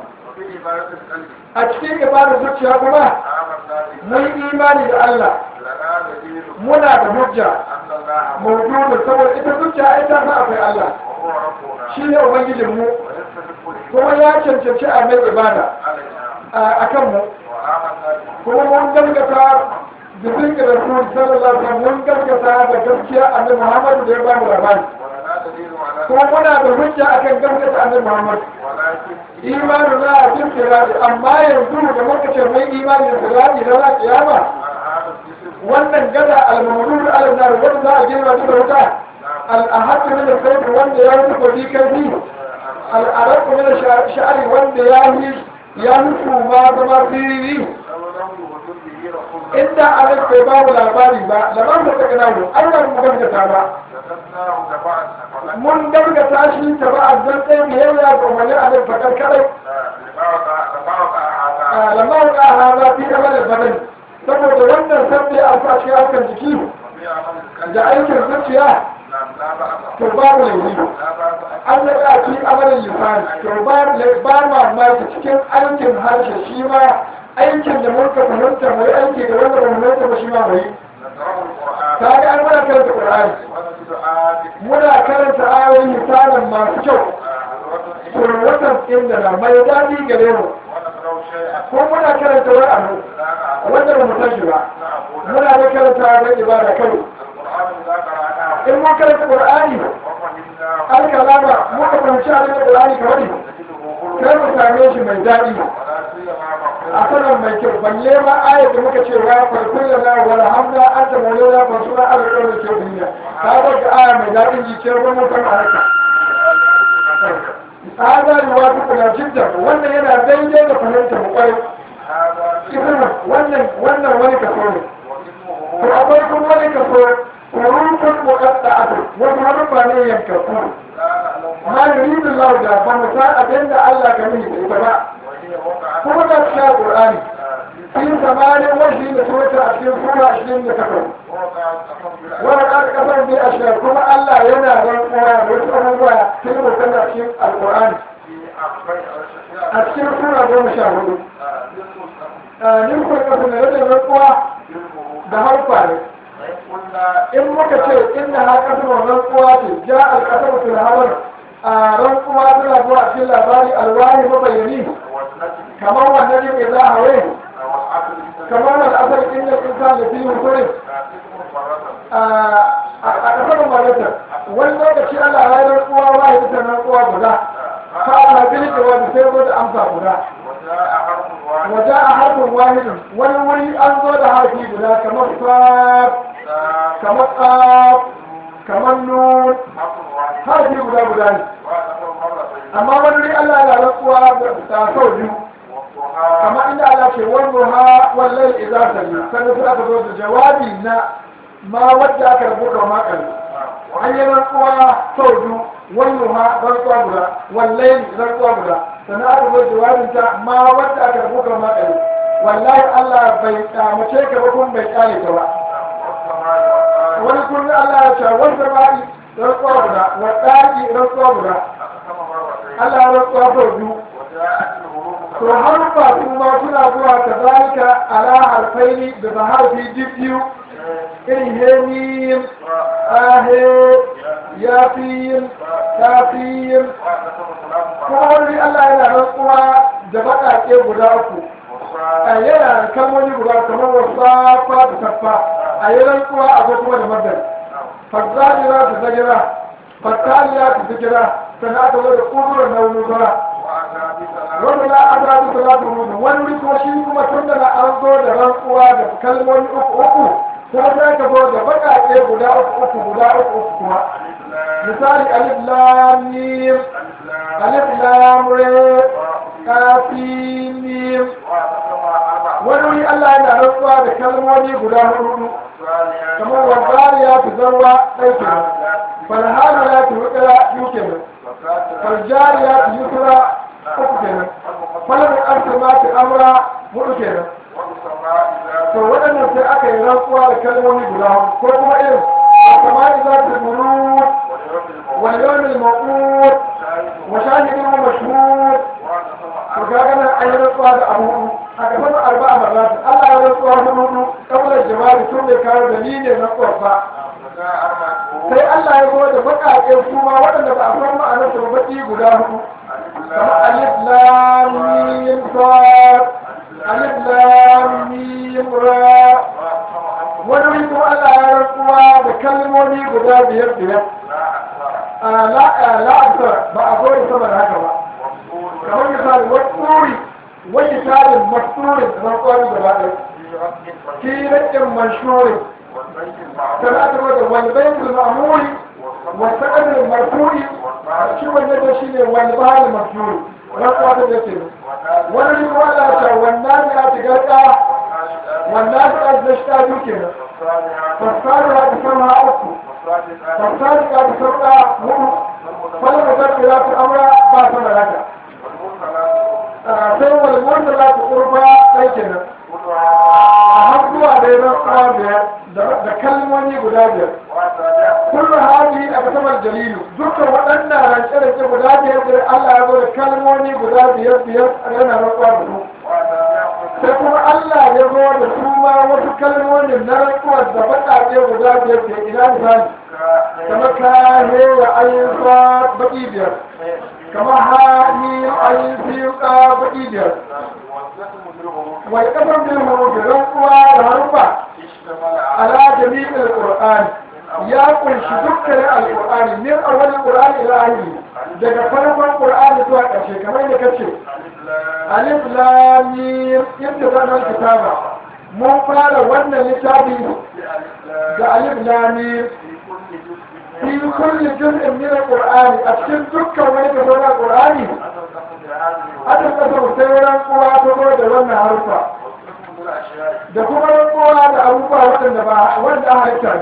a cikin ibadar zuciya kuma mun imani da Allah muna da hujja mawjudun saboda ita zuciya ita sa akwai Allah shi ne ubangijin mu kuma ya cancanci a mai ibada a kan mu kuma mun gaskata da zirga da su sallallahu alaihi mun gaskata da gaskiya annabi Muhammad da ya ba mu labari kuma muna da hujja akan gaskata annabi Muhammad imanu na a cikin sirari amma yanzu da muka ce mai imani da sirari na za kiyama wannan gada al-mamlul al-nar wanda za a girma da wuta al-ahad min al-sayf wanda ya yi kodi kai al-arab min al-sha'ri wanda ya yi ya mutu ma zama sirri inda alai bai ba mu labari ba labarin da ta gana mu an ba mu gaskata ba mun gaskata shi ta ba a zan tsaye biyayya ga umarnin alai fakar kadai lamma wuka hada fi amal badani saboda wannan sabbi a sa cikin harkar jiki da aikin zuciya to babu laifi an ya ka ci amalin lisani to ba mamaki cikin aikin harshe shi ma aikin da muka fahimta mai aiki da wanda ba mu fahimta ba shi ma mai ta ga an muna karanta qur'ani muna karanta ayoyin misalan masu kyau kurwatan inda na mai daɗi gare mu ko muna karanta wani abu wanda ba mu san shi ba muna da karanta da ibada kai in mun karanta qur'ani alkalama muka fahimci abin da qur'ani ka wani sai mu same shi mai daɗi a sanar mai kyau balle ma ayat da muka ce wa farkon da na wala hamda an ta maulana ba suna alƙawar da ke duniya ta ga aya mai daɗin jikiyar gwamnatin a haka hada ruwa duk na jidda wannan yana daidai da fahimtar mu kwai ibn wannan wannan wani kaso ne to akwai kuma wani kaso kurukun muqadda'atu wasu harufa ne yankaku ma yuridu Allah da ba mu san abin da Allah ka nuni da ita ba kuma da cikin Qur'ani في ثمان وجه لسورة أشياء سورة أشياء لكفر ولقد كفر بأشياء كما ألا ينا القرآن ويسألوا كلمة كان أشياء القرآن أشياء سورة دون شاهد نمكن كفر نرد الرقوة دهار فارغ in muka ce inna ha kasar rantsuwa ce ja alkasar fil habar a rantsuwa tana zuwa cikin labari alwani mabayani kamar wannan ne za a wai kamar al'asar inda insan da fiye hukurin a kasar malata wani lokaci ana rayar kuwa ba ya fitar nan kuwa guda ka ana gini da wani sai zo da amsa guda waje a harfin wahidin wani wuri an zo da harfi guda kamar sab kamar tsab kamar nun harfi guda guda ne amma wani wuri allah ya rantsuwa da sau biyu amma inda Allah ce wani ha wallai idza sami sannan sai aka zo da jawabi na ma wadda aka rubuta wa makal an yi rantsuwa sau biyu wani ha rantsuwa guda wallai rantsuwa guda sannan aka zo jawabin ta ma wadda aka rubuta wa makal wallahi Allah bai kyamace ka ba kuma bai kyale ka ba wani kullum Allah ya ce wani samari rantsuwa guda wa ɗaki rantsuwa guda Allah ya rantsuwa sau biyu to harfa kuma suna zuwa ta zalika ala harfaini da ba harfi jibbiyu irin hemim ahe yafin kafin kuma wani Allah yana rantsuwa da baƙaƙe guda uku a yana kalmomi guda kamar wasafa da saffa a yi rantsuwa a zo kuma da madar fazzajira da zagira fattaliya da zigira sannan aka zo da ƙudurar nauyin zura wanda na an rabu salatu rubu wani wuri kuma shi kuma tun da na an zo da rantsuwa da kalmomi uku uku kuma sai ka zo da baƙaƙe guda uku uku guda uku uku kuma misali alif lam mim alif lam re kafin mim wani wuri Allah yana rantsuwa da kalmomi guda hudu kamar wazari ya fi zarwa ɗai kenan falhana ya fi hukira biyu kenan faljari ya fi yusra uku kenan falon arsa ma fi amra hudu kenan to waɗannan sai aka yi rantsuwa da kalmomi guda hudu ko kuma irin kamar za ta muru wani yawon ma'ur wa shahidin mashhur to kaga nan an yi rantsuwa da abu hudu a gaban arba'a marratin Allah ya rantsuwa hudu hudu kamar jawabi tun bai kawo dalilin rantsuwar ba sai Allah ya zo da baƙaƙen su ma waɗanda ba a san ma'anar su baƙi guda hudu kamar alif lam mim sad alif lam mim ra wani wuri kuma Allah ya rantsuwa da kalmomi guda biyar biyar la aksar ba a zo da sama da haka ba kamar misali wani tsuri wani misalin masurin rantsuwa da gaba ɗaya kirakin mashurin ثلاثة والبيت المأمور والسقف المرفوع شو النبي شيء والبحر المرفوع رقعة اليتيم ونجي ولا والناس أتقطع والناس أتشتا يمكن فالصالحة تسمى أكو فالصالحة تسمى مؤمن فلما تبقى في الأمر باسم لك sai wal salatu urba ɗai kenan a har zuwa da ya rantsuwa biyar da kalmomi guda biyar kullu hali a kasamar jalilu dukkan waɗannan rance-rance guda biyar da Allah ya zo da kalmomi guda biyar biyar a yana rantsuwa da su sai kuma Allah ya zo da su ma wasu kalmomin na rantsuwar da baƙaƙe guda biyar ke ina misali kamar kahe ya ayyuka baƙi biyar kamar hani ayyuka baƙi biyar wai kasar bin hurufi rantsuwa da harufa ala jami'in alƙur'ani ya kunshi dukkanin alƙur'ani min awwalin qur'ani ila akhiri daga farkon qur'ani zuwa ƙarshe kamar da kace alif lam mim ibtida'na kitaba mun fara wannan littafi da alif lam mim fi kulli juz'in min alqur'ani a cikin dukkan wani kaso na qur'ani aka kasa sai rantsuwa ta zo da wannan harufa da kuma rantsuwa da abubuwa waɗanda ba wanda aka halitta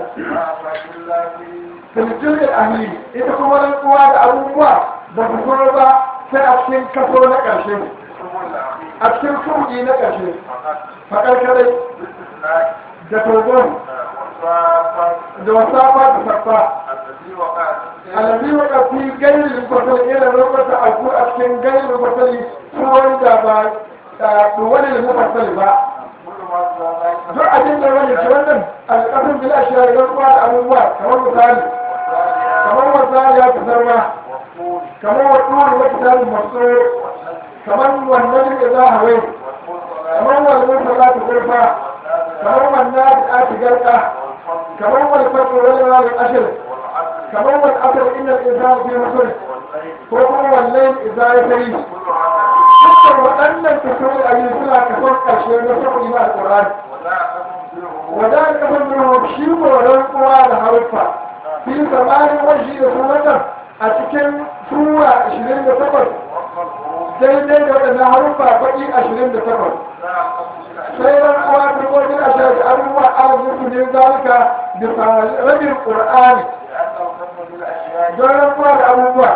filifin ahili ita kuma rantsuwa da abubuwa ba su zo ba sai a cikin kaso na ƙarshe a cikin kuɗi na ƙarshe faƙarƙarai da togon da wasafa da saffa alabi wa ƙafi gairin kwasali irin rubuta alku a cikin gairin kwasali tuwon da ba da wani da mufassali ba duk abin da wani ce wannan alƙasin bil ashiya da ruwa da abubuwa kamar misali kamar misali ya fitarwa kamar wa turi wa kitabin masu kamar wannan da za a hawai kamar wannan salatu gurfa kamar wannan da ake garka kamar wani fatu wani wani ashir kamar wani asir inda insan fi musul ko kuma wannan idza ya tari dukkan waɗannan tafiyoyi a yi suna kafin ƙarshe na saboda na alƙur'ani wadda kafin nuna shi koren kowa da haruffa fi zamanin washi da sunatan a cikin sura 28 daidai da waɗannan haruffa baƙi 28 sai ran kowa ta gojin a shafi abubuwa arzikin ne zalika bisa rabin ƙur'ani don ran kowa da abubuwa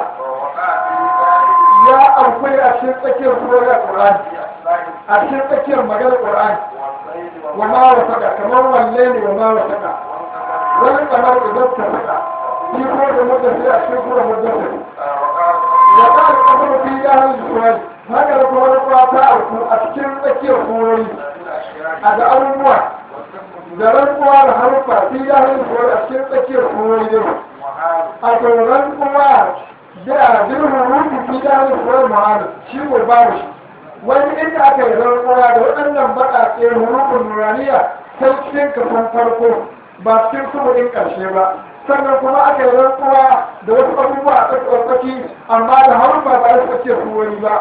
ya amfani a cikin tsakiyar surar Qur'ani a cikin tsakiyar maganar Qur'ani wa ma wa saka kamar walle ne wa ma wa saka wani kamar idan ta saka shi ko da mutum sai a cikin surar mutum ya ka da kafar fi ya hal surar haka da kuma ruwa ta auku a cikin tsakiyar surori a da abubuwa da rantsuwa da haruffa fi ya hal surar a cikin tsakiyar surori ne a tsoron kuma da birnin rufi fi da halittar muhammad shi ko babu shi wani inda aka yi rantsuwa da waɗannan baƙaƙe hurufin nuraniya sai cikin kafin farko ba cikin suburin ƙarshe ba sannan kuma aka yi rantsuwa da wasu abubuwa a tsakaki amma da harufa ba a tsakiyar suwani ba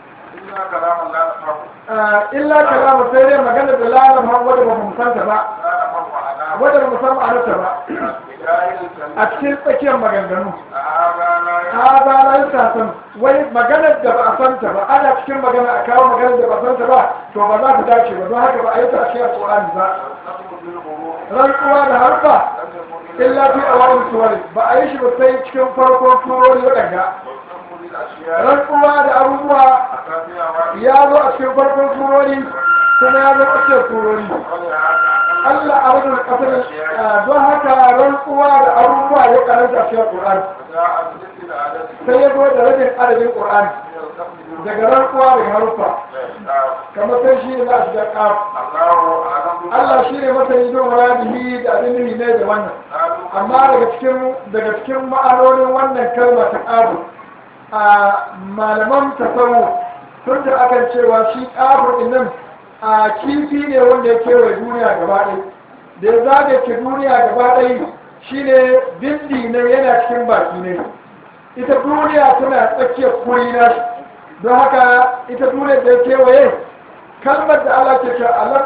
illa kalamu sai dai magana da lalama wadda ba mu santa ba wadda ba mu san ma'anarta ba a cikin tsakiyar maganganu ha ba na yi sasan wai maganar da ba a santa ba ana cikin magana a kawo maganar da ba a santa ba to ba za ta dace ba don haka ba a yi ta cikin alƙur'ani ba rantsuwa da harfa illa fi a wani suwari ba a yi shi ba sai cikin farkon turori waɗanda rantsuwa da abubuwa ya zo a cikin farkon turori kuma ya zo a cikin turori Allah a wajen kasar don haka rantsuwa da abubuwa ya karanta cikin Qur'an sai ya zo da rabin adadin Qur'an daga rantsuwa daga harufa kamar sai shi ne za a shiga ƙaf Allah shi ne masani don muradihi da abin nuhi ne da wannan amma daga cikin daga cikin ma'anonin wannan kalma ta ƙafu a malaman tasawu sun da akan cewa shi ƙafu nan a kifi ne wanda ya kewaye duniya gaba ɗaya da ya zaga ke duniya gaba ɗaya shine bindi ne yana cikin baki ne ita duniya tana tsakiyar kuri na don haka ita duniya da ya kewaye kalmar da Allah ke ce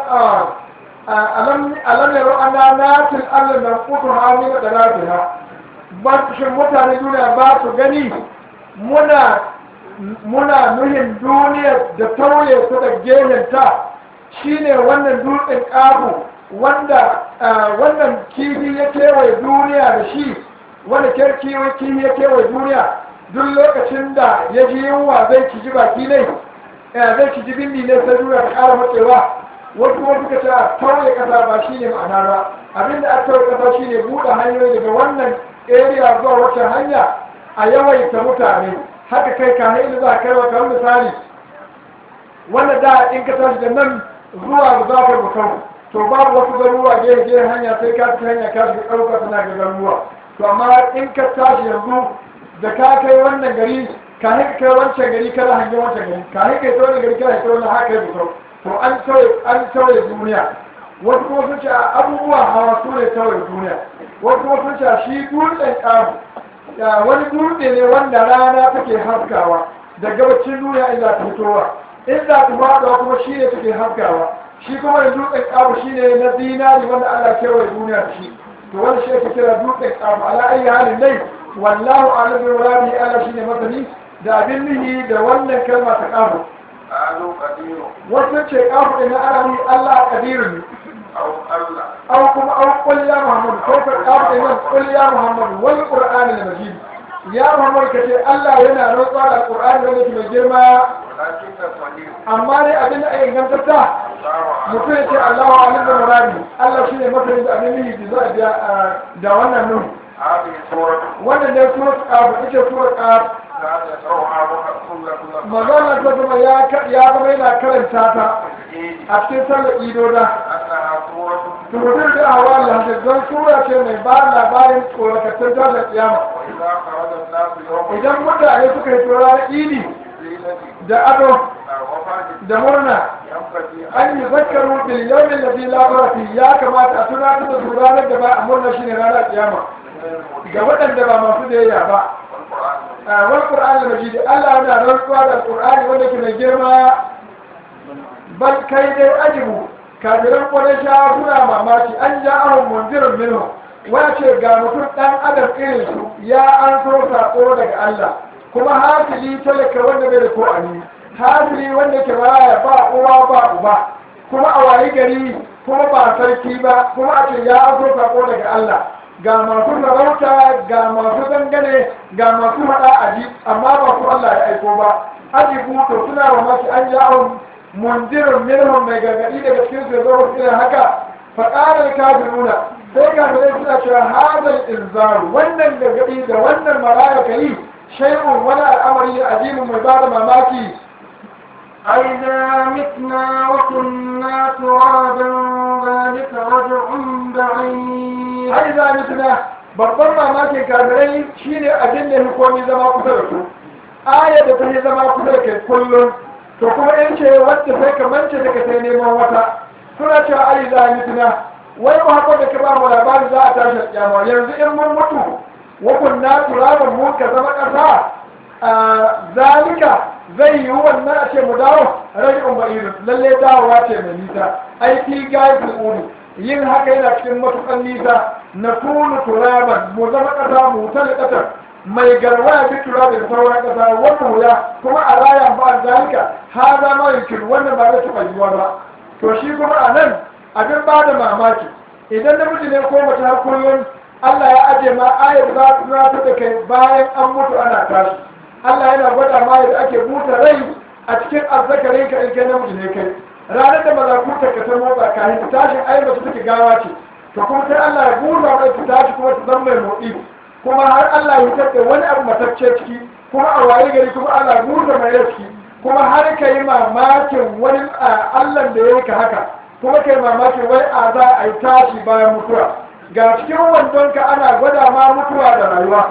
alam alam yaro ana natil Allah na kutu hami da rafiha ba shin mutane duniya ba su gani muna muna nuhin duniya da tauye su da gehenta shine wannan dutsen ƙafu wanda wannan kifi ya kewaye duniya da shi wanda kifi ya kewaye duniya duk lokacin da ya ji yunwa zai ciji baki ne ya zai ci jibin ne sai duniya ta ƙara matsewa wasu kuma suka ce a tauye ƙasa ba shi ne ma'ana ba abinda a tauye ƙasa shi ne buɗe hanyoyi daga wannan area zuwa wata hanya a yawaita mutane haka kai ka hailu za a kai wa kamar misali wanda da in ka tashi da nan zuwa zafar bukau to babu wasu garuruwa gefe gefe hanya sai ka ci hanya ka shiga ɗauka tana ga garuruwa to amma in ka tashi yanzu da ka kai wannan gari ka haka kai wancan gari kana hangen wancan gari ka haka kai wannan gari kana hangen wannan haka kai bukau to an tauye an tauye duniya wasu kuma sun ce abubuwa hawa su ne tauye duniya wasu kuma sun ce shi dutsen ƙaru wani dutse ne wanda rana take haskawa da gabacin duniya in za ta fitowa in za ta faɗuwa kuma shi ne take haskawa shi kuma da dutsen ƙaru shi ne na zinari wanda Allah kewaye duniya da shi to wani shi ake kira dutsen ƙaru ala ayi halin dai wallahu a'lam bi muradi Allah shine masani da abin nihi da wannan kalma ta ƙaru قالوا قدير wasu ce ƙaru ɗin na arabi Allah ƙadirun أو الله أو كما أو قل يا محمد كيف الأرض من قل يا محمد والقرآن المجيد يا محمد كتير الله ينا رضا القرآن الذي في الجرمى ولكن الصديق أما لي أبن أي إنجام تتا الله mutum أعلم ya ce Allah wa alim da muradi Allah shi ne mafi da abin yi da za a da wannan nun هذه سورة wannan ne surat qaf ita surat qaf لا يقرأها كل كل magana ta zama ya ka- ya zama yana karanta ta الإيد a cikin sallar idoda أنها سورة turudur da hawa Allah don sura ce mai ba labarin tsorakattun tasar kiyama وإذا خرج الناس يوم idan mutane suka yi ranar idi الليلة da ado وفاة da murna ينبغي an yi zakaru bil yawmin ladhi la barati ya kamata a tunatar da su ranar da ba a murna shine ranar kiyama ga waɗanda ba masu biyayya ba والقرآن a wal qur'an al majid Allah yana rantsuwa da qur'ani wanda ke mai girma bal kai dai ajibu kafiran quraysha suna mamaki an ja'ahum munzirun minhu wace ga mutum dan adam irin su ya an so sako daga Allah kuma hasili talaka wanda bai da ko ani hasili wanda ke baya ba uwa ba uba kuma a wayi gari kuma ba sarki ba kuma a ce ya an so sako daga Allah ga masu sarauta ga masu dangane ga masu hada aji amma ba su Allah ya aiko ba ajibu to suna mamaki an ja'ahum mundirun minhum mai gargadi daga cikin su zo irin haka faƙarar kafiruna sai kafirai suna cewa hadal inzaru wannan gargadi da wannan maraya ka yi shay'un wani al'amari ne azimin mai bada mamaki أئذا متنا وكنا ترابا ذلك رجع بعيد har za mutuna babban mamakin kafirai shine abin da hukumi zama kusa da su aya da ta yi zama kusa da kai kullum to kuma in ce wacce sai ka mance da ka sai neman wata suna cewa ai za mutuna wai ba haka da ka ba mu labari za a tashi kyama yanzu in mun mutu wa kunna turaban mu ka zama ƙasa a zalika zai yi wannan a ce mu dawo rajin ba'idu lalle dawowa ce mai nisa aiki gaisul uri yin haka yana cikin matukan nisa na kunu turaban mu zama ƙasa mu tali ƙasar mai garwaya bi turabin sauran ƙasa wannan wuya kuma a raya ba zalika ha za ma yankin wannan ba zai taɓa yiwuwa ba to shi kuma a nan abin ba da mamaki idan namiji ne ko mace har kullum Allah ya aje ma ayat za ta tunatar da kai bayan an mutu ana tashi Allah yana gwada ma yadda ake buta rai a cikin azzakarin ka in kai namiji ne kai ranar da malakuta ka ta motsa kafin ta tashin ai mace take gawa ce to kuma sai Allah ya buta mai ta tashi kuma ta zama mai motsi kuma har Allah ya fitar da wani abu matacce ciki kuma a waye gari kuma Allah ya buta mai rai ciki kuma har ka yi mamakin wani Allah da ya yi ka haka kuma ka yi mamakin wai a za a yi tashi bayan mutuwa ga cikin wandonka ana gwada ma mutuwa da rayuwa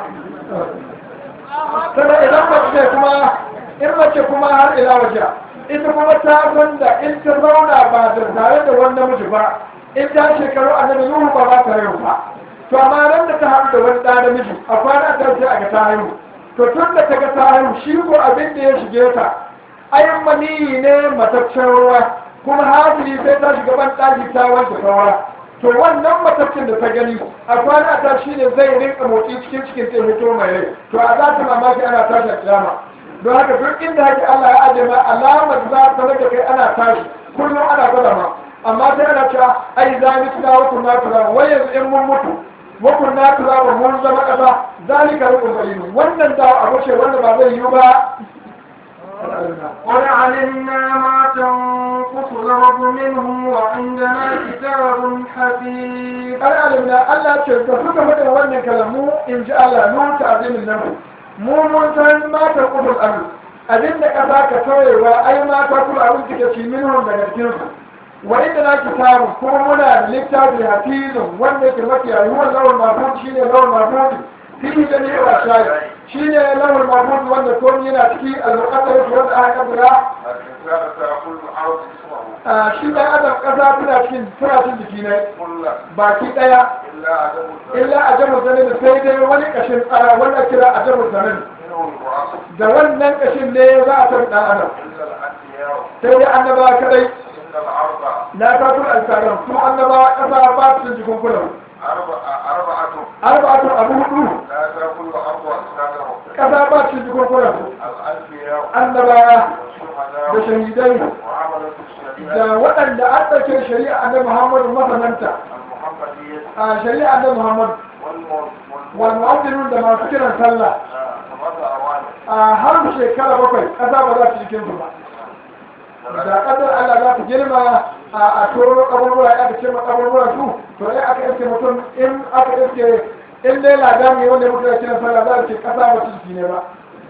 sannan idan mace kuma in mace kuma har ila waje ita kuma ta san da in ta zauna ba da tare da wani namiji ba in ta shekaru annabi nuhu ba za ta haihu ba to amma nan da ta haɗu da wani ɗan namiji a kwana ta sai a ga ta haihu to tun da ta ga ta haihu shi ko abin da ya shige ta ayin maniyi ne mataccen ruwa kuma hasili sai ta shiga ban ɗaki ta wanke saura to wannan mataccen da ta gani a kwana ta shi ne zai rinka motsi cikin cikin ta hito mai rai to a za ta mamaki ana tashi a kiyama don haka duk inda haka Allah ya aje ma alamar za ta rage kai ana tashi kullum ana gwada ma amma sai ana cewa ai za mu tuna wa kunna tura wai yanzu in mun mutu wa kunna tura wa mun zama kasa zalika rukun bayin wannan da abu ce wanda ba zai yi ba al'aduna قد علمنا ما تنقص الأرض منهم وعندنا كتاب حفيظ al'aduna Allah ce da suka faɗin wannan kalamu in ji Allah nun ta azimin nan mu mun san mata kudin abu abin da ƙasa ka sauyewa ai mata kuma abin kika ci minhum daga cikinsu wa inda na kitabu kuma muna da littafi hafizun wanda ke mafi yayyuwan lawan mafud shine lawan mafud fihi da ne wa shayi shine lawan mafud wanda komai yana ciki al-muqaddar wanda aka kaddara الإنسان سيقول الأرض اسمه a shi dan adam ƙasa tana cikin tana cikin jiki ne كلا baki daya إلا عدم الزمن illa a jamus zanen sai dai wani kashin tsara wanda kira a jamus zanen منه البعث da wannan kashin ne za a san dan adam إلا الأنبياء sai dai annabawa kadai إن الأرض na fatul alkaram su annabawa ƙasa ba su cikin jikunkunan أربعة أربعة arba'atun abu hudu لا تأكل الأرض أجسادهم ƙasa ba su cikin jikunkunan الأنبياء annabawa da والشهداء shahidai وعملة الشريعة da waɗanda an ɗauke shari'a annabi muhammadu masananta المحمدية a shari'a annabi muhammadu wal mu'addilun da masu kiran sallah ثمانية أواني a har shekara bakwai ƙasa ba za su cikin su ba da ƙasar Allah za ta girma a toro kaburbura ya aka ce ma kaburbura su to ai aka iske mutum in aka iske in dai ladami wanda muka da kiran sallah za a ce ƙasa ba ciki ne ba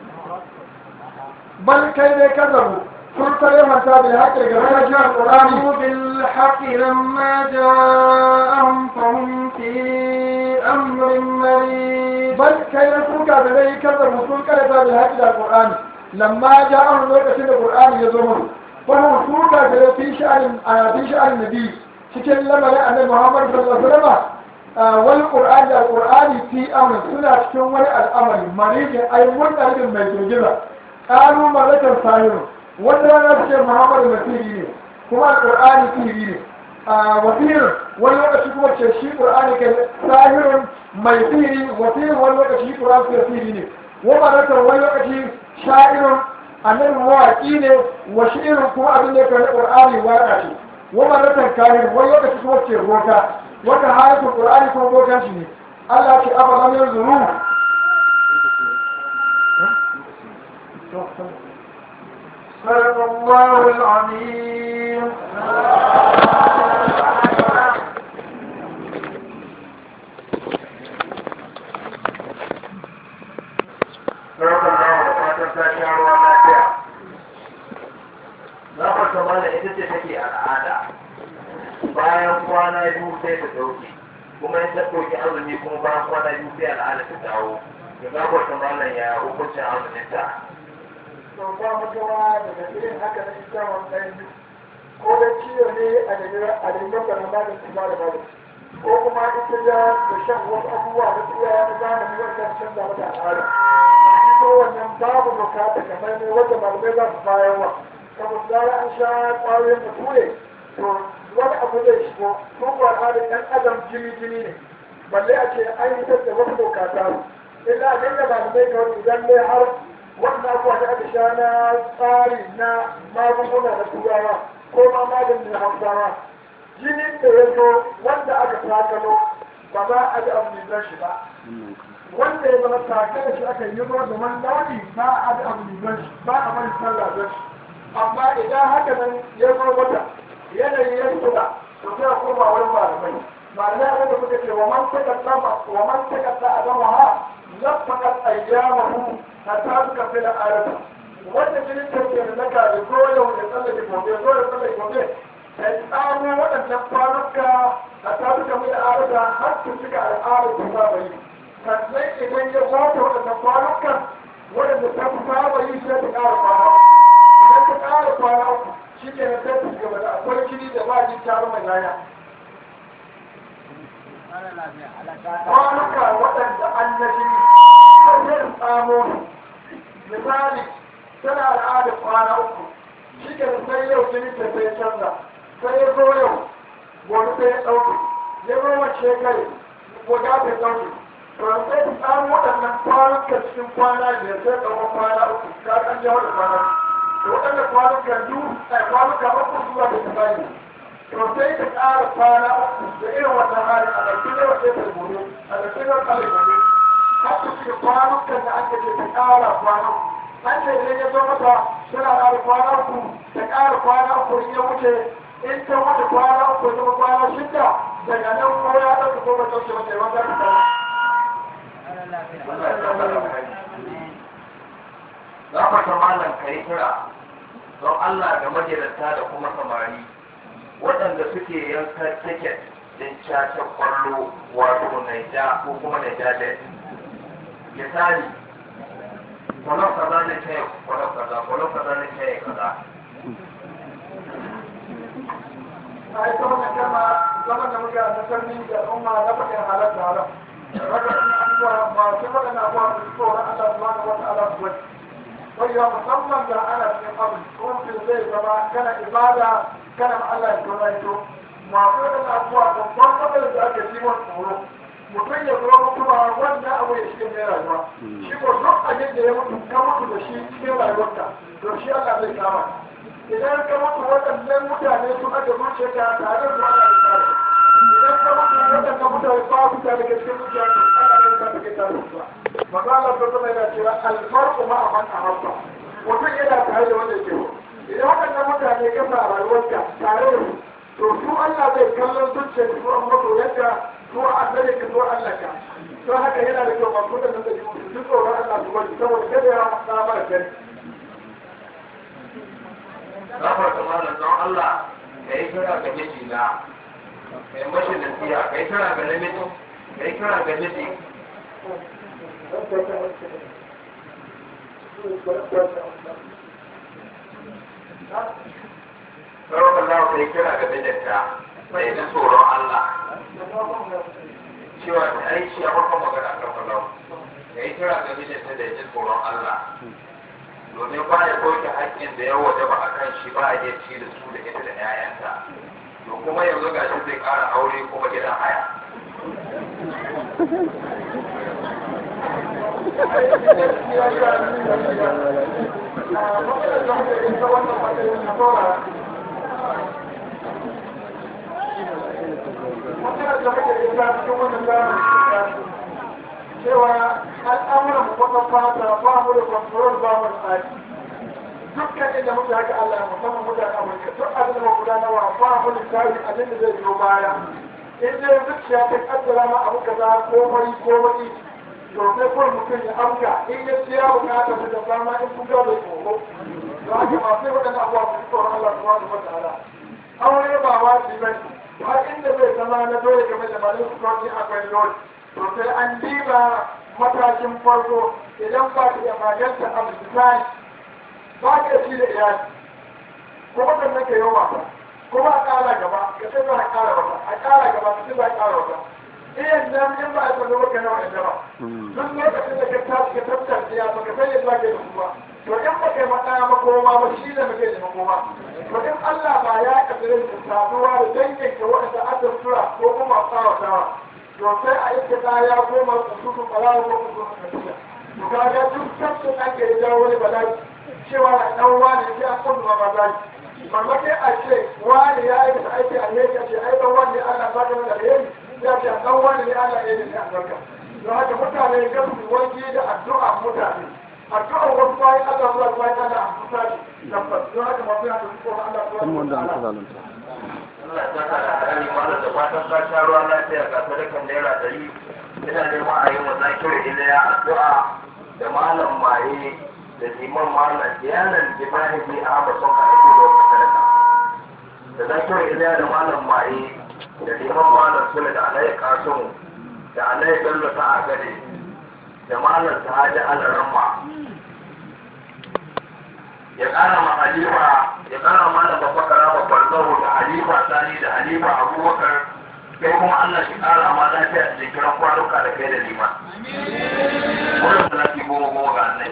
bal kai dai kazabu sun tare manta da haƙƙi ga rashin alƙur'ani كانوا بالحق لما جاءهم فهم في أمر مريض bal kai na suka da dai kazabu sun karanta da haƙƙi da alƙur'ani lamma ja'ahum lokacin da qur'ani ya zo musu fa suka da fi sha'anin a fi sha'anin nabi cikin lamarin annabi Muhammad sallallahu alaihi wasallam wal qur'ani da qur'ani fi amr suna cikin wani al'amari marijin ai mutane mai girgiza qalu malakan sahiru wanda rana su ce Muhammad masiri ne kuma qur'ani sihiri ne wasirin wani lokaci kuma ce shi qur'ani kai sahirun mai sihiri wasirin wani lokaci shi qur'ani kai sihiri ne wa malakan wani lokaci sha'irun annabi mawaƙi ne wa shi'irin kuma abin da ya kai qur'ani waƙa ce wa malakan kahin wani lokaci kuma ce roka wata hayatul qur'ani kuma bokan shi ne Allah ce aba lam yanzuru صدق الله العظيم Sarkar nawa da fatan ta sha ruwa lafiya. na farka mana ita ce take al'ada bayan kwana biyu sai ta dauke kuma in ta dauki azumi kuma bayan kwana biyu sai al'ada ta dawo da na farka mana ya hukuncin azumin ta to ba mutuwa daga irin haka na ita wannan ko da ciwo ne a nemi a nemi da na bada su bada bada ko kuma ita ya da shan wasu abubuwa da tsiya na zamani wanda canza mata al'ada ko wannan babu bukata kamar ne wanda malamai za su bayarwa saboda zara an sha ƙwayoyin bature to wani abu zai shigo ko ko al'adar ɗan adam jini jini ne balle a ce an yi da wasu bukata illa abin da malamai ga wani idan ne har wannan abuwa da aka sha na tsari na magunguna na turawa ko ma maganin na hausawa jinin da ya zo wanda aka sakalo ba za a ji abu mai shi ba wanda ya zama take da shi aka yi ruwa da wani launi ba a ji abu mai shi ba a bari sallah da shi amma idan haka nan ya zo mata yanayi ya tsula to sai a koma wurin malamai malamai abin da suka ce wa man takatta wa man takatta a zama ha lafaqat ayyamahu hatta suka fi da ayatu wanda jinin da ke da naka da goyo da tsallake gobe zo da tsallake gobe ta tsamo waɗannan kwanuka hatta suka fi da ayatu har su cika al'adar da saba yi sannan idan ya zata waɗannan kwanukan waɗanda ta fi saba yi sai ta ƙara kwana idan ta ƙara kwana uku shi ke na sai ta gaba da akwai jini da ba jin tarin mai yaya kwanuka waɗanda an na jini sai tsamo misali tana al'ada kwana uku shi ke sai yau jini ta sai canza sai ya zo yau gobe sai ya ɗauke ya zo wace kai gobe ta ɗauke to sai ta samu waɗannan kwanukan cikin kwana biyar sai ɗauka kwana uku ka ɗan jawo da kwana to waɗannan kwanukan biyu a kwanuka uku zuwa da tsari to sai ta ƙara kwana uku da irin wannan hali a ɗauki ne wace ta gobe a ɗauki ne kala gobe har ta cika kwanukan da aka ce ta ƙara kwana uku an ce idan ya zo mata tana ƙara kwana uku ta ƙara kwana uku in ya wuce in ta wuce kwana uku ya zama kwana shida daga nan ko ya ɗauka ko ba ɗauke mata yawan zaka ta Gafata malam ka yi kira don Allah ga magidanta da kuma samari waɗanda suke yanka tiket din caca kwallo wato naija ko kuma naija jet. Misali, kwallon kaza ne ta yi kwallon kaza, kwallon kaza ne ta yi kaza. a yi ta wannan kama zaman da muke a nasarni da al'umma na faɗin halatta haram waɗannan abubuwa masu waɗannan abubuwa da su tsoron Allah subhanahu wa ta'ala su wani wanda musamman da ana cikin abu ko mutum zai zama kana ibada kana ma Allah ya tona ito masu waɗannan abubuwa babban matsalar da ake ci wani tsoro mutum ya zo mutuwa wannan abu ya shiga mai rayuwa shi ko duk abin da ya mutu ka mutu da shi cikin rayuwarka to shi Allah zai kama idan ka mutu waɗannan mutane sun aka zuciya ka tare da Allah ya kare idan ka mutu waɗannan mutane ba su tare da cikin zuciya ka Allah ya kare ka tare da su magana ta zama yana cewa alfarku ma a man ahabba mutum yana tare da wanda ke idan waɗannan mutane ka sa rayuwarka tare da su to su Allah zai kallon zuciya su an mutu yadda su an zare ka su Allah ka don haka yana da kyau masu da nan da su ji tsoron Allah su bari saboda kada ya masa mara gani Gafata malam don Allah ka yi kira ga miji na kai mashi nasiha ka yi kira ga namiji ka yi kira ga miji Sarauta za ka yi kira ga mijinta mai ji tsoron Allah cewa ta aiki a farkon magana kan falau ka yi kira ga mijinta da ya ji tsoron Allah domin ba ya ɗauke haƙƙin da ya waje ba a kan shi ba a iya ci da su da ita da 'ya'yanta to kuma yanzu ga shi zai ƙara aure kuma gidan haya cewa al'amuran kwakwan fata ba mu da kwantarol ba mu da tsari dukkan inda muke haka Allah ya musamman mutane Amurka duk abin da mu gudanarwa ba mu da tsari abin da zai biyo baya in dai zuciya ta kaddara ma abu kaza ko mari ko mari to sai kawai mutum ya amka in ya ce ya bukata su da dama in kun ga bai tsoro don haka masu waɗannan abubuwa su tsoron Allah subhanahu wa ta'ala aure ba wajibi bane har inda bai zama na dole game da malin su kawai akwai dole to sai an diba matakin farko idan ba ka iya maganta abu design ba ka ci da iyali ko waɗannan ka yi wasa kuma a ƙara gaba ka sai za a ƙara wata a ƙara gaba ka sai za a ƙara wata iyan nan in ba a tsaro maka nawa inda ba duk lokacin da ka tashi ka tattace ya baka sai yadda ke da kuma to in ba kai maɗaya makoma ba shi da muke da makoma to in Allah ba ya kaddare da saduwa da dangin ka waɗanda aka tura ko kuma tsawatawa to sai a yi ta ya koma kusutu ɓarawo ko kusutu kasiya to kaga duk tabbin ake da jawo wani bala'i cewa na ɗan wani sai an kundu ma bala'i mamaki a ce wani ya aikata aiki a yake ce ai ɗan wani Allah ba da wani alheri ya ce ɗan wani ne Allah ya yi ne albarka don haka mutane ga su wanke da addu'a mutane addu'ar wasu bayan Allah zuwa bayan Allah a kusa ne tabbas don haka masu yana da su kuma Allah zuwa kan wanda aka zalunta Allah ya saka da hali malam da fatan ka sha ruwa lafiya ga sadakan naira ɗari ina neman a yi wa zakiru iliya addu'a da malam maye da liman malam yanan jimahi ahmad sun ka aiki da wata sadaka da zakiru iliya da malam maye da liman malam sule da alayi kasum da alayi bello ta agade da malam sahaji alaramma ya kara ma halifa ya kara malam babbakara babbar zaho da halifa sani da halifa abubakar kai kuma allah shi kara ma lafiya da jikiran kwanuka da kai da liman wannan salati goma goma ga annai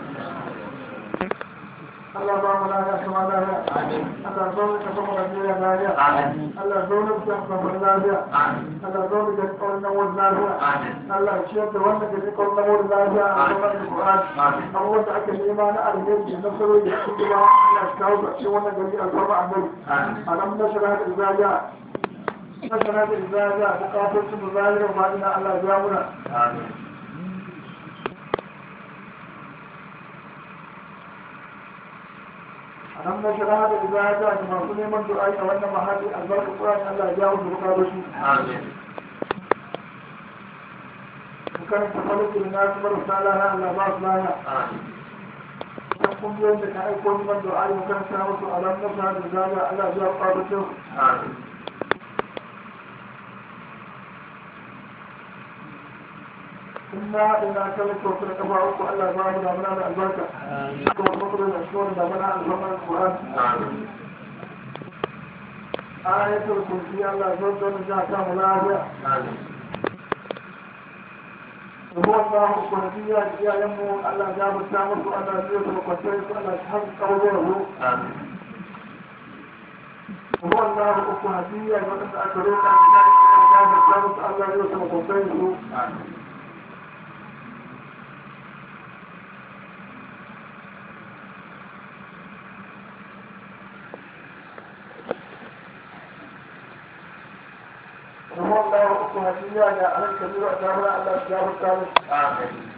Allah ba mu lafiya kuma lafiya. Allah zo mu ka kuma lafiya lafiya. Amin. Allah zo mu ka kuma lafiya. Amin. Allah zo mu ka kuma nan lafiya. Amin. Allah ya ciyar da wanda ke cikin nan lafiya a gaban Qur'an. Amin. Abubuwan da aka nema na alheri da nasarori da kuma Allah ya kawo ga cikin wannan gari alfarma annabi. Amin. Alam nashara da izaya. Nashara da izaya bukatun su zahira ma ina Allah ya muna. Amin. nan na shara da ibada da masu neman du'ai a wannan mahalli albarkar Qur'ani Allah ya jawo su bukatu shi amin kan ta farko na su marasa lana Allah ba su lana amin kan kungiyoyin da ka aiko neman du'ai mu kan sa musu alam na shara da ibada Allah ya jawo bukatu shi amin inna ina kallon kyautar da kafa uku Allah ya ba mu damuna da albarka kuma kuma kuma da shi wani damuna albarkar Qur'ani amin ayatul kursi Allah ya zo don ja ta mu lafiya amin Rubu Allah kwanfiya da iyayenmu Allah ya mutu musu Allah ya zo da kwanciyar su Allah ya haɗu kawo da mu. amin Rubu Allah kwanfiya da wadanda aka roƙa da ya mutu musu Allah ya zo da kwanciyar su. amin Rubu Allah kwanfiya da alal kabiru a jami'a Allah ya mutu musu. amin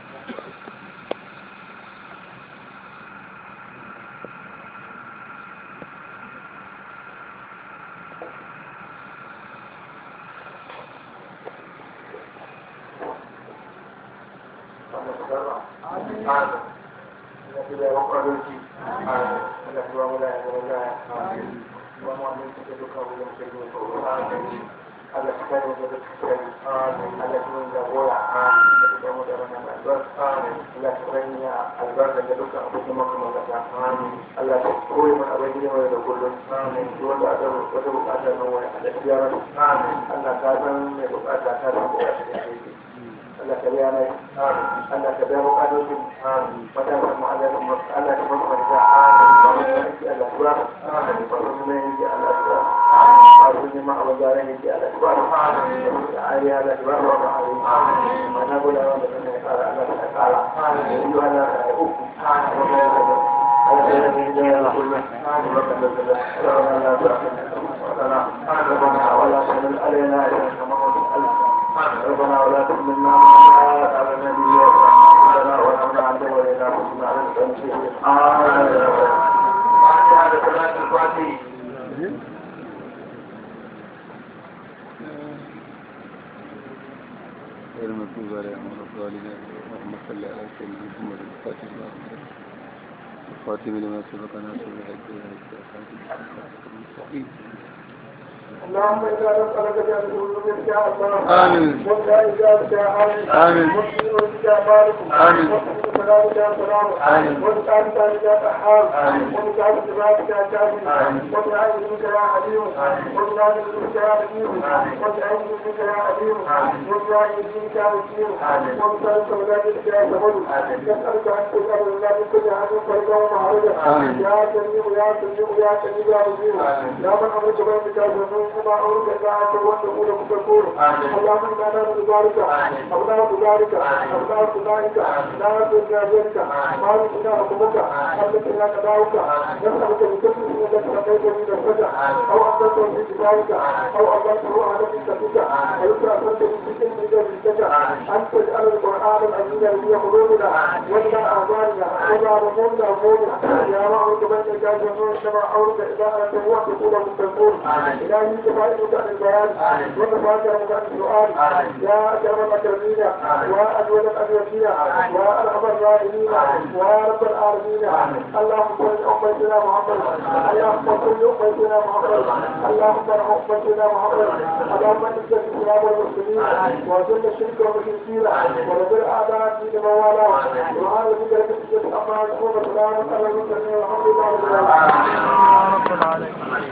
Allah ka kare da dukkan amin Allah ka nuna jagora amin da kuma mu da wannan albarka amin Allah ka sanya albarka da dukkan abubuwan makamanta amin Allah ka koyi mana abin da mai da kullum amin duk wanda aka wata bukata nan wani Allah ka yara amin Allah ka san mai bukata ta san bukata da shi Allah ka biya mai amin Allah ka biya bukatocin amin mata da mu Allah ka Allah ka mu da amin ba mu da shi Allah ka amin ba mu ne shi Allah ka amin ma abin da ran yake Allah ka amin ai ya Allah ka ba mu amin mana gula wanda kan ya fara Allah ka kara amin yi Allah ka uku amin ربنا ولا تحملنا ما لا على النبي ربنا ولا من عند ولنا كنا على التنسيق آمين فاتحة صلاة الفاتحة غير المغضوب عليهم ولا الضالين اللهم صل على سيدنا محمد الفاتح لما أغلق الخاتم لما سبق ناصر الحج والهدى المستقيم اللهم إنا نسألك بأن تكون يا الله آمين. ولا إجابة يا آمين آمين. مسلم يا مالك آمين. مسلم سلام يا سلام آمين. وسعادة يا سحاب آمين. وسعادة سبابك يا كامل آمين. وسعادة منك يا حليم آمين. وسعادة منك يا حليم آمين. وسعادة منك يا حليم آمين. وسعادة منك يا وكيل آمين. وسعادة سبابك يا سبب آمين. نسألك أن تجعل الله من كل عدو فرجا ومعرجا آمين. يا سميع يا سميع يا سميع يا مجيب آمين. يا من أمرك بينك وبين كما أمرك إذا أنت وأنت تقول مكفور آمين. اللهم إنا نعوذ بذلك آمين. أبناء بذلك آمين. أبناء بذلك لا تنسى ذلك ما بنا حكمك أنك لا تداوك نسألك بكل من لك لقيت من الفجع أو أنزلته في كتابك أو أنزلته على كتابك ويسرى أنزلته في كل من ذلك الفجع أن تجعل القرآن العزيز في قلوبنا وإلى أعمالنا وإلى رسولنا أمورنا يا رب بينك جميع إنما أمرك إذا أنت هو تقول مكفور إلهي كفائك عن البيان وكفاك عن السؤال يا أكرم الأكرمين وأجود الأجودين وأرحم الراحمين ورب العالمين اللهم صل أمتنا محمد اللهم صل أمتنا محمد اللهم ارحم أمتنا محمد اللهم انزل الإسلام والمسلمين وذل الشرك والمشركين ودبر أعداء الدين موالاه وهذا بك لك أما يكون سلام على المسلمين والحمد لله رب العالمين